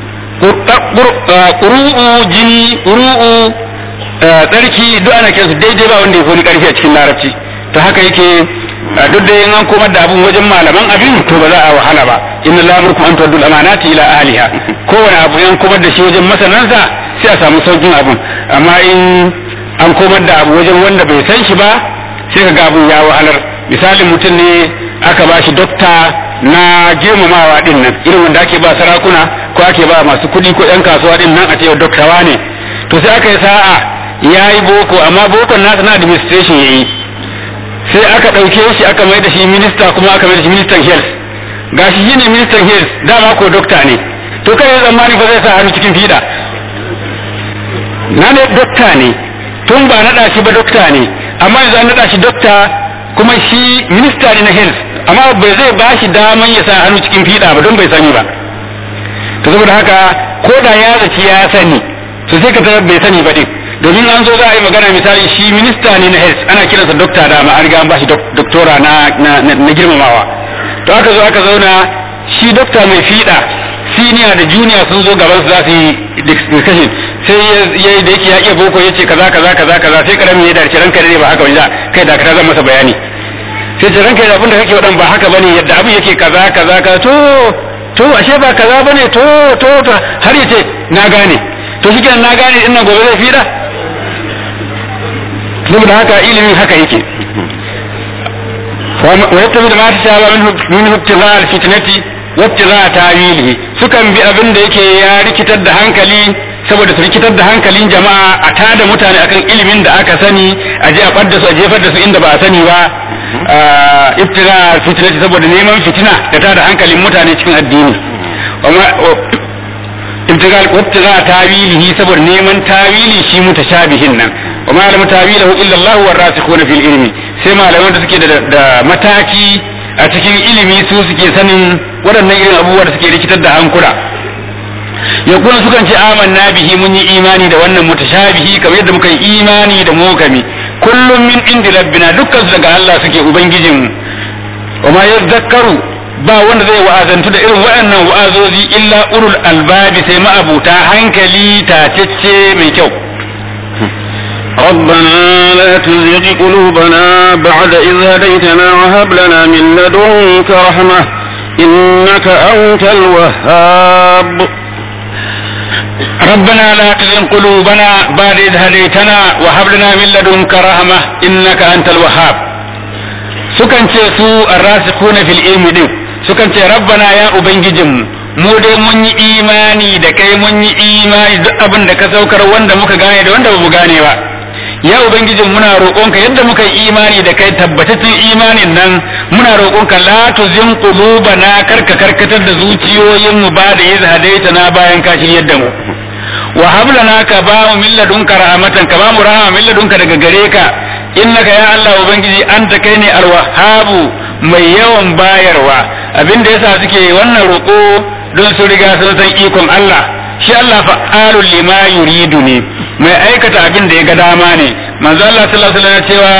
ƙuru'u jini ƙuru'u tsarki duk ana kiransu daidai ba wanda ya koni ƙarfi a cikin larabci ta haka yake duk da yin an komar da abun wajen malaman abin to ba za a wahala ba inna la amrukum an tu'addu al-amanati ila ahliha kowane abu an komar da shi wajen masanansa sai a samu saukin abun amma in an komar da abu wajen wanda bai san shi ba sai ka ga abun ya wahalar misalin mutum ne aka ba shi dokta na girmamawa din nan irin wanda ake ba sarakuna ko ake ba masu kuɗi ko yan kasuwa din nan a ce doktawa ne to sai aka yi sa'a ya yi boko amma bokon nasa na administration ya yi sai aka ɗauke shi aka mai da shi minista kuma aka mai da shi ministan health gashi shi ne ministan health dama ko dokta ne to kai tsammani ba zai sa hannu cikin fiɗa na ne dokta ne tun ba naɗa shi ba dokta ne amma yanzu an naɗa shi dokta kuma shi minista ne na health amma bai zai ba shi daman ya sa hannu cikin fiɗa ba don bai sani ba to saboda haka ko da ya zaci ya sani to sai ka tarar bai sani ba din domin an zo za a yi magana misali shi minista ne na health ana kiransa dokta da ma an riga an ba shi doktora na na girmamawa to aka zo aka zauna shi dokta mai fiɗa senior da junior sun zo gaban su za su yi discussion sai ya yi da yake ya iya boko ya ce kaza kaza kaza kaza sai karamin ya dace ranka ne ba haka wani kai da ka zan masa bayani sai ce ranka da abin da kake wadan ba haka bane yadda abin yake kaza kaza kaza to to ashe ba kaza bane to to to har yace na gane to shi na gane din nan gobe zai fira saboda haka ilimin haka yake wa yattabi da ma ta shaba min ibtigha al-fitnati wa ibtigha ta'wilihi sukan bi abin da yake ya rikitar da hankali saboda su rikitar da hankalin jama'a a tada mutane akan ilimin da aka sani a je a ɓadda su a jefar da su inda ba a sani ba iftira fitina saboda neman fitina da tada hankalin mutane cikin addini ibtigal wabtiga tawilihi saboda neman tawili shi mutashabihin nan wa ma lam tawilahu illa Allah wa rasikhuna fil ilmi sai malaman da suke da mataki a cikin ilimi su suke sanin waɗannan irin abubuwa da suke rikitar da hankula ya kuma sukan ce amanna bihi mun yi imani da wannan mutashabihi kamar yadda muka yi imani da mukami kullum min indi rabbina dukkan su daga Allah suke ubangijin mu wa ma yadhakkaru ba wanda zai wa'azantu da irin waɗannan wa'azozi illa ulul albabi sai ma'abuta hankali tacecce mai kyau ربنا لا تزغ قلوبنا بعد إذ هديتنا وهب لنا من لدنك رحمة إنك أنت الوهاب ربنا لا تزغ قلوبنا بعد إذ هديتنا وهب لنا من لدنك رحمة إنك أنت الوهاب sukan ce su arrasikuna fil ilmi din sukan ce rabbana ya ubangijinmu mu dai mun yi imani da kai mun yi imani duk abin da ka saukar wanda muka gane da wanda ba mu gane ba ya ubangijin muna roƙonka yadda muka yi imani da kai tabbataccen imanin nan muna roƙonka la tuzin qulubana karka karkatar da zuciyoyin mu ba da yadda hadaita na bayan ka shiryar da mu wa hablana ka ba mu min ladunka rahmatan ka ba mu rahama min ladunka daga gare ka innaka ya Allah ubangiji anta kai ne alwahabu mai yawan bayarwa abinda yasa suke wannan roƙo don su riga sun san ikon Allah shi Allah fa'alul lima yuridu ne mai aikata abin da ya ga dama ne manzo Allah sallallahu alaihi wasallam cewa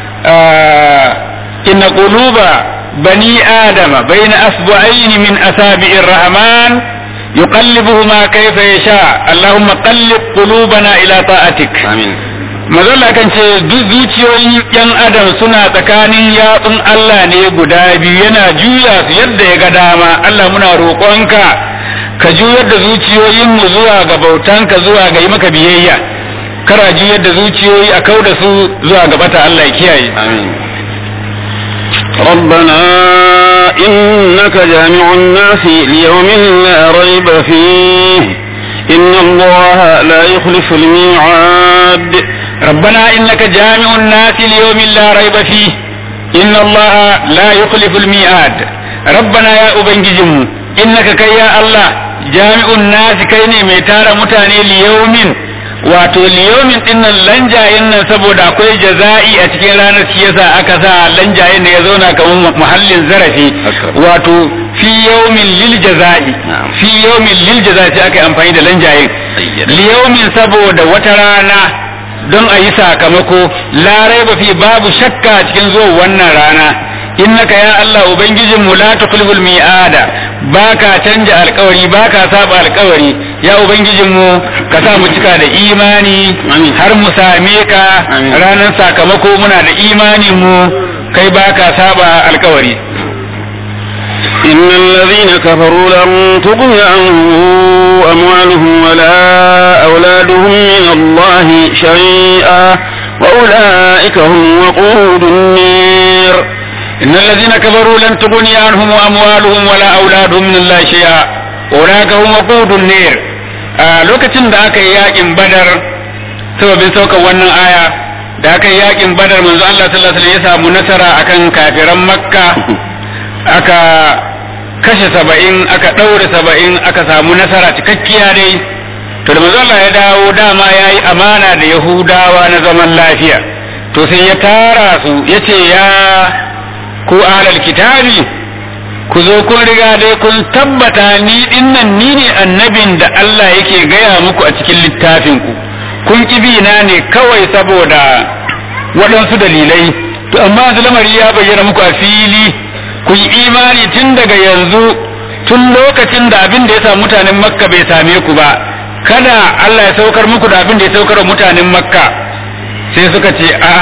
inna quluba bani adama baina asbu'aini min asabi'ir rahman yuqallibuhuma kayfa yasha allahumma qallib qulubana ila ta'atik amin mazalla kan ce duk zuciyoyin yan adam suna tsakanin yatsun Allah ne guda biyu yana juya su yadda ya ga dama Allah muna roƙonka ka juyar da zuciyoyinmu zuwa ga bautanka zuwa ga yi maka biyayya kara juyar da zuciyoyi a kau da su zuwa ga bata Allah ya kiyaye amin ربنا إنك جامع الناس ليوم لا ريب فيه إن الله لا يخلف الميعاد ربنا إنك جامع الناس ليوم لا ريب فيه إن الله لا يخلف الميعاد ربنا يا أبنجزم إنك كي يا الله جامع الناس كيني ميتار متاني ليوم wato liyomin dinnan lanjayen nan saboda akwai jaza'i a cikin ranar shi yasa aka sa lanjayen da ya zauna kamar muhallin zarafi wato fi yawmin lil jaza'i fi yawmin lil jaza'i sai aka yi amfani da lanjayen liyomin saboda wata rana don a yi sakamako larai ba fi babu shakka cikin zuwa wannan rana innaka ya Allah ubangijin mu la tukulul mi'ada baka canja alkawari baka saba alkawari ya ubangijin mu ka sa mu cika da imani har mu same ka ranar sakamako muna da imanin mu kai baka saba alkawari إن الذين كفروا لن تغني عنهم أموالهم ولا أولادهم من الله شيئا وأولئك هم وقود النير إن الذين كفروا لن تغني عنهم أموالهم ولا أولادهم من الله شيئا أولئك هم وقود النير a lokacin da aka yi yakin badar sababin sauka wannan aya da aka yi yakin badar manzo Allah sallallahu alaihi wasallam ya samu nasara akan kafiran makka aka kashe saba'in aka ɗaure saba'in aka samu nasara cikakkiya dai to da manzo Allah ya dawo dama ya yi amana da yahudawa na zaman lafiya to sai ya tara su ya ce ya ku ahlal kitabi ku zo kun riga dai kun tabbata ni dinnan ni ne annabin da Allah yake gaya muku a cikin littafin ku kun kibi na ne kawai saboda waɗansu dalilai to amma yanzu lamari ya bayyana muku a fili ku yi imani tun daga yanzu tun lokacin da abin da ya sa mutanen makka bai same ku ba kada Allah ya saukar muku da abin da ya saukar wa mutanen makka sai suka ce a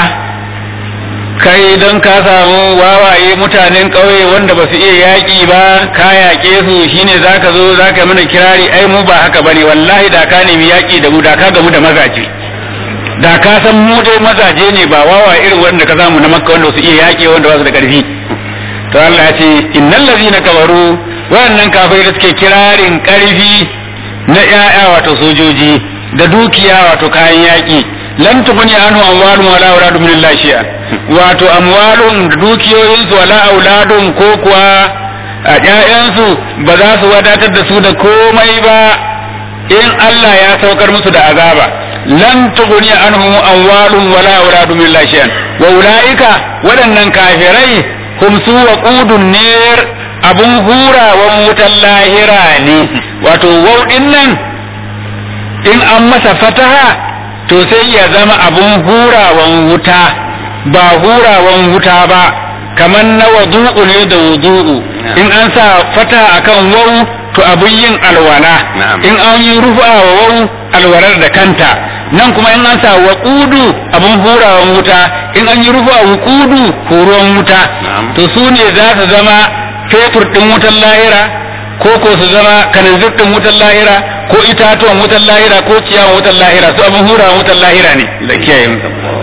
kai don ka samu wawaye mutanen ƙauye wanda ba su iya yaƙi ba ka yaƙe su shine za ka zo za ka mana kirari ai mu ba haka bane wallahi da ka nemi yaƙi da mu da ka gamu da mazaje da ka san mu dai mazaje ne ba wawaye irin wanda ka samu na makka wanda su iya yaƙi wanda ba su da ƙarfi to Allah ya ce innal ladzina kafaru wannan kafirai da suke kirarin ƙarfi na ƴaƴa wato sojoji da dukiya wato kayan yaƙi lan tubni anhu amwalum wala auladum min Allah shay'a wato amwalum da dukiyoyin su wala auladum ko kuwa a ƴaƴansu ba za su wadatar da su da komai ba in Allah ya saukar musu da azaba lan tughni anhum amwalun wala auladun min shay'an wa ulaika waɗannan kafirai hum su waqudun nar abun hurawan wutan lahira ne wato wauɗin nan in an masa fataha to sai ya zama abun hurawan wuta ba hurawan wuta ba kamar na wadu'u ne da wudu'u in an sa fata akan wau to abun yin alwala in an yi rufa wa wau alwalar da kanta nan kuma in an sa waqudu abun hurawan wuta in an yi rufa wuqudu horuwan wuta to su ne za su zama fetur din wutar lahira ko ko su zama kananzir din wutar lahira ko itatuwan wutar lahira ko ciyawan wutar lahira su abun hurawan wutar lahira ne da kiyaye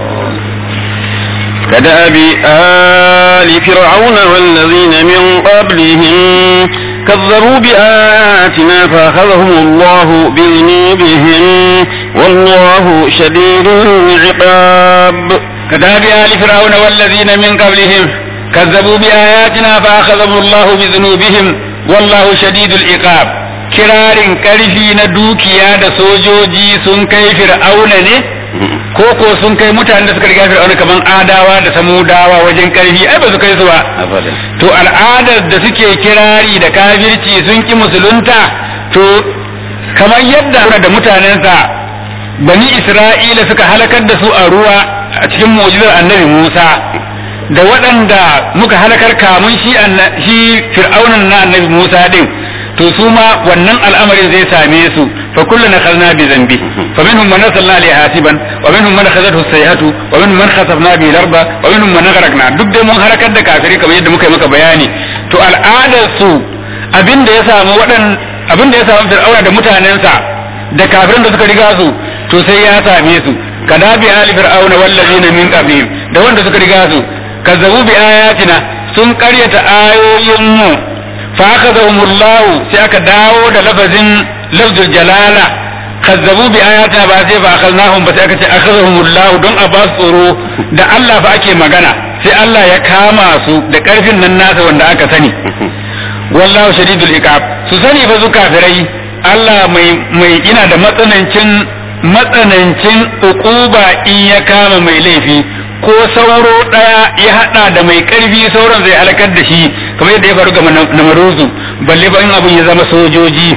كدأب آل فرعون والذين من قبلهم كذبوا بآياتنا فأخذهم الله بذنوبهم والله شديد العقاب كدأب آل فرعون والذين من قبلهم كذبوا بآياتنا فأخذهم الله بذنوبهم والله شديد العقاب kirarin ƙarfi na dukiya da sojoji sun kai fir'auna ne ko ko sun kai mutanen da suka riga fir'auna kaman adawa da samudawa wajen ƙarfi ai ba su kai su ba to al'adar da suke kirari da kafirci sun ki musulunta to kamar yadda da mutanensa bani isra'ila suka halakar da su a ruwa a cikin mu'jizar annabi musa da waɗanda muka halakar kamun shi fir'aunan na annabi musa din to su ma wannan al'amarin zai same su fa kullu nakhadna bi zambi fa minhum man nasalna li hasiban wa minhum man khazathu sayhatu wa minhum man khasafna bi larba wa minhum man gharaqna duk dai mun harakar da kafiri kamar yadda muka yi maka bayani to al'adar su abin da ya samu wadan abin da ya samu fir'auna da mutanensa da kafirin da suka riga su to sai ya same su kadabi ali fir'auna wallazina min qablihim da wanda suka riga su kazzabu bi ayatina sun karyata ayoyin mu فأخذهم الله سيأك داود لفظ لفظ الجلالة كذبوا بآياتنا بعد فأخذناهم بس أخذهم الله دون أباس tsoro da Allah fa ake magana sai Allah ya kama su da ƙarfin nan nasa wanda aka sani wallahu shadidul iqab su sani fa su kafirai Allah mai mai ina da matsanancin matsanancin uquba in ya kama mai laifi ko sauro ɗaya ya haɗa da mai ƙarfi sauran zai halakar da shi kamar yadda ya faru ga namaruzu balle ba in abin ya zama sojoji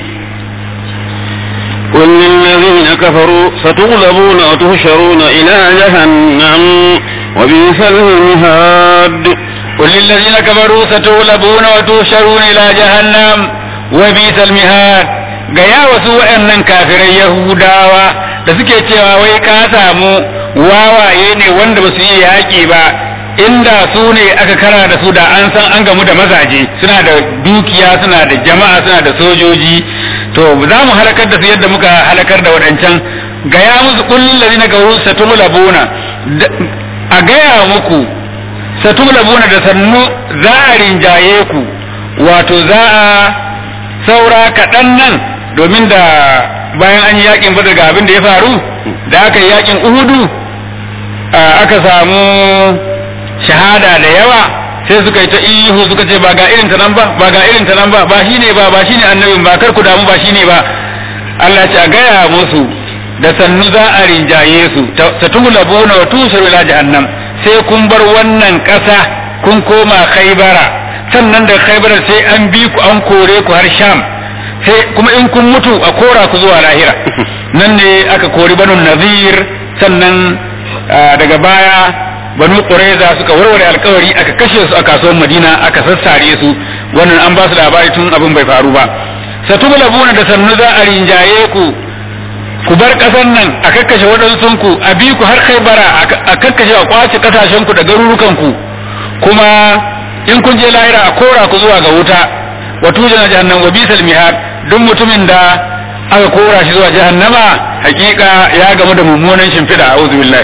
قل للذين كفروا ستغلبون وتهشرون إلى جهنم وبئس المهاد قل للذين كفروا ستغلبون وتهشرون إلى جهنم وبئس المهاد gaya wasu waɗannan kafirai Yahudawa da suke cewa wai ka samu wawaye ne wanda ba su yi yaƙi ba inda su ne aka kara da su da an san an gamu da mazaje suna da dukiya suna da jama'a suna da sojoji to za mu halakar da su yadda muka halakar da waɗancan gaya musu kullum ladina gauru satulabuna a gaya muku satulabuna da sannu za a rinjaye ku wato za a saura kaɗan nan domin da bayan an yi yakin badar ga abin da ya faru da aka yi yakin uhudu aka samu shahada da yawa sai suka yi ta ihu suka ce ba ga irin ta nan ba ba ga irin ta nan ba ba shine ba ba shine annabin ba kar ku damu ba shine ba Allah ce a gaya musu da sannu za a rinjaye su ta tughlabuna wa tusharu ila jahannam sai kun bar wannan ƙasa kun koma khaybara sannan da khaybara sai an bi ku an kore ku har sham sai kuma in kun mutu a kora ku zuwa lahira nan ne aka kori banu nazir sannan daga baya banu qurayza suka warware alkawari aka kashe su a kasuwar madina aka sassare su wannan an ba su labari tun abin bai faru ba satubulabuna da sannu za a rinjaye ku ku bar ƙasar nan a kakkashe waɗansun ku a bi ku har bara a kakkashe a kwace kasashen ku da garurukan ku kuma in kun je lahira a kora ku zuwa ga wuta wa tujana jahannam wa bisal mihad duk mutumin da aka kora shi zuwa jahannama hakika ya gamu da mummunan shimfiɗa a'udhu billahi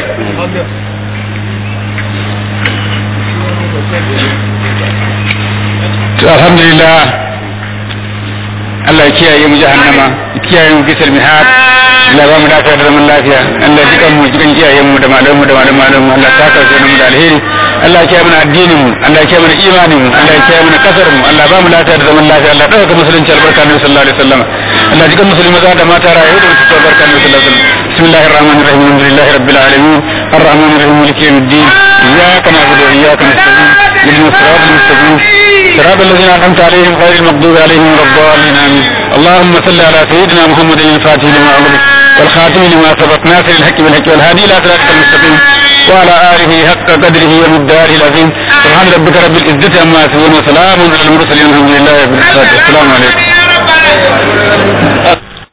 to alhamdulillah Allah ya kiyaye mu jahannama ya kiyaye mu bisal mihad Allah ba mu lafiya da zaman lafiya Allah ya jikan mu jikan kiyaye mu da malamu da malamu malamu Allah ta kawo mu da alheri Allah ya kiyaye mana addinin mu Allah ya kiyaye mana imanin mu Allah ya kiyaye mana kasar mu Allah ba mu lafiya da zaman lafiya Allah dauka musulunci albarka Annabi sallallahu alaihi wasallam Allah jikan musulmi maza da mata rayu da mutunta albarka Annabi sallallahu alaihi wasallam bismillahir rahmanir rahim alhamdulillahi rabbil alamin arrahmanir rahim maliki yawmiddin iyyaka na'budu wa iyyaka nasta'in ihdinas siratal mustaqim صراط الذين أنعمت عليهم غير المغضوب عليهم ولا الضالين آمين اللهم صل على سيدنا محمد الفاتح لما أغلق والخاتم لما سبق ناصر الحق بالحق والهادي إلى صراطك المستقيم وعلى آله حق قدره ومقداره العظيم سبحان ربك رب العزة عما يصفون وسلام على المرسلين الحمد لله رب العالمين السلام عليكم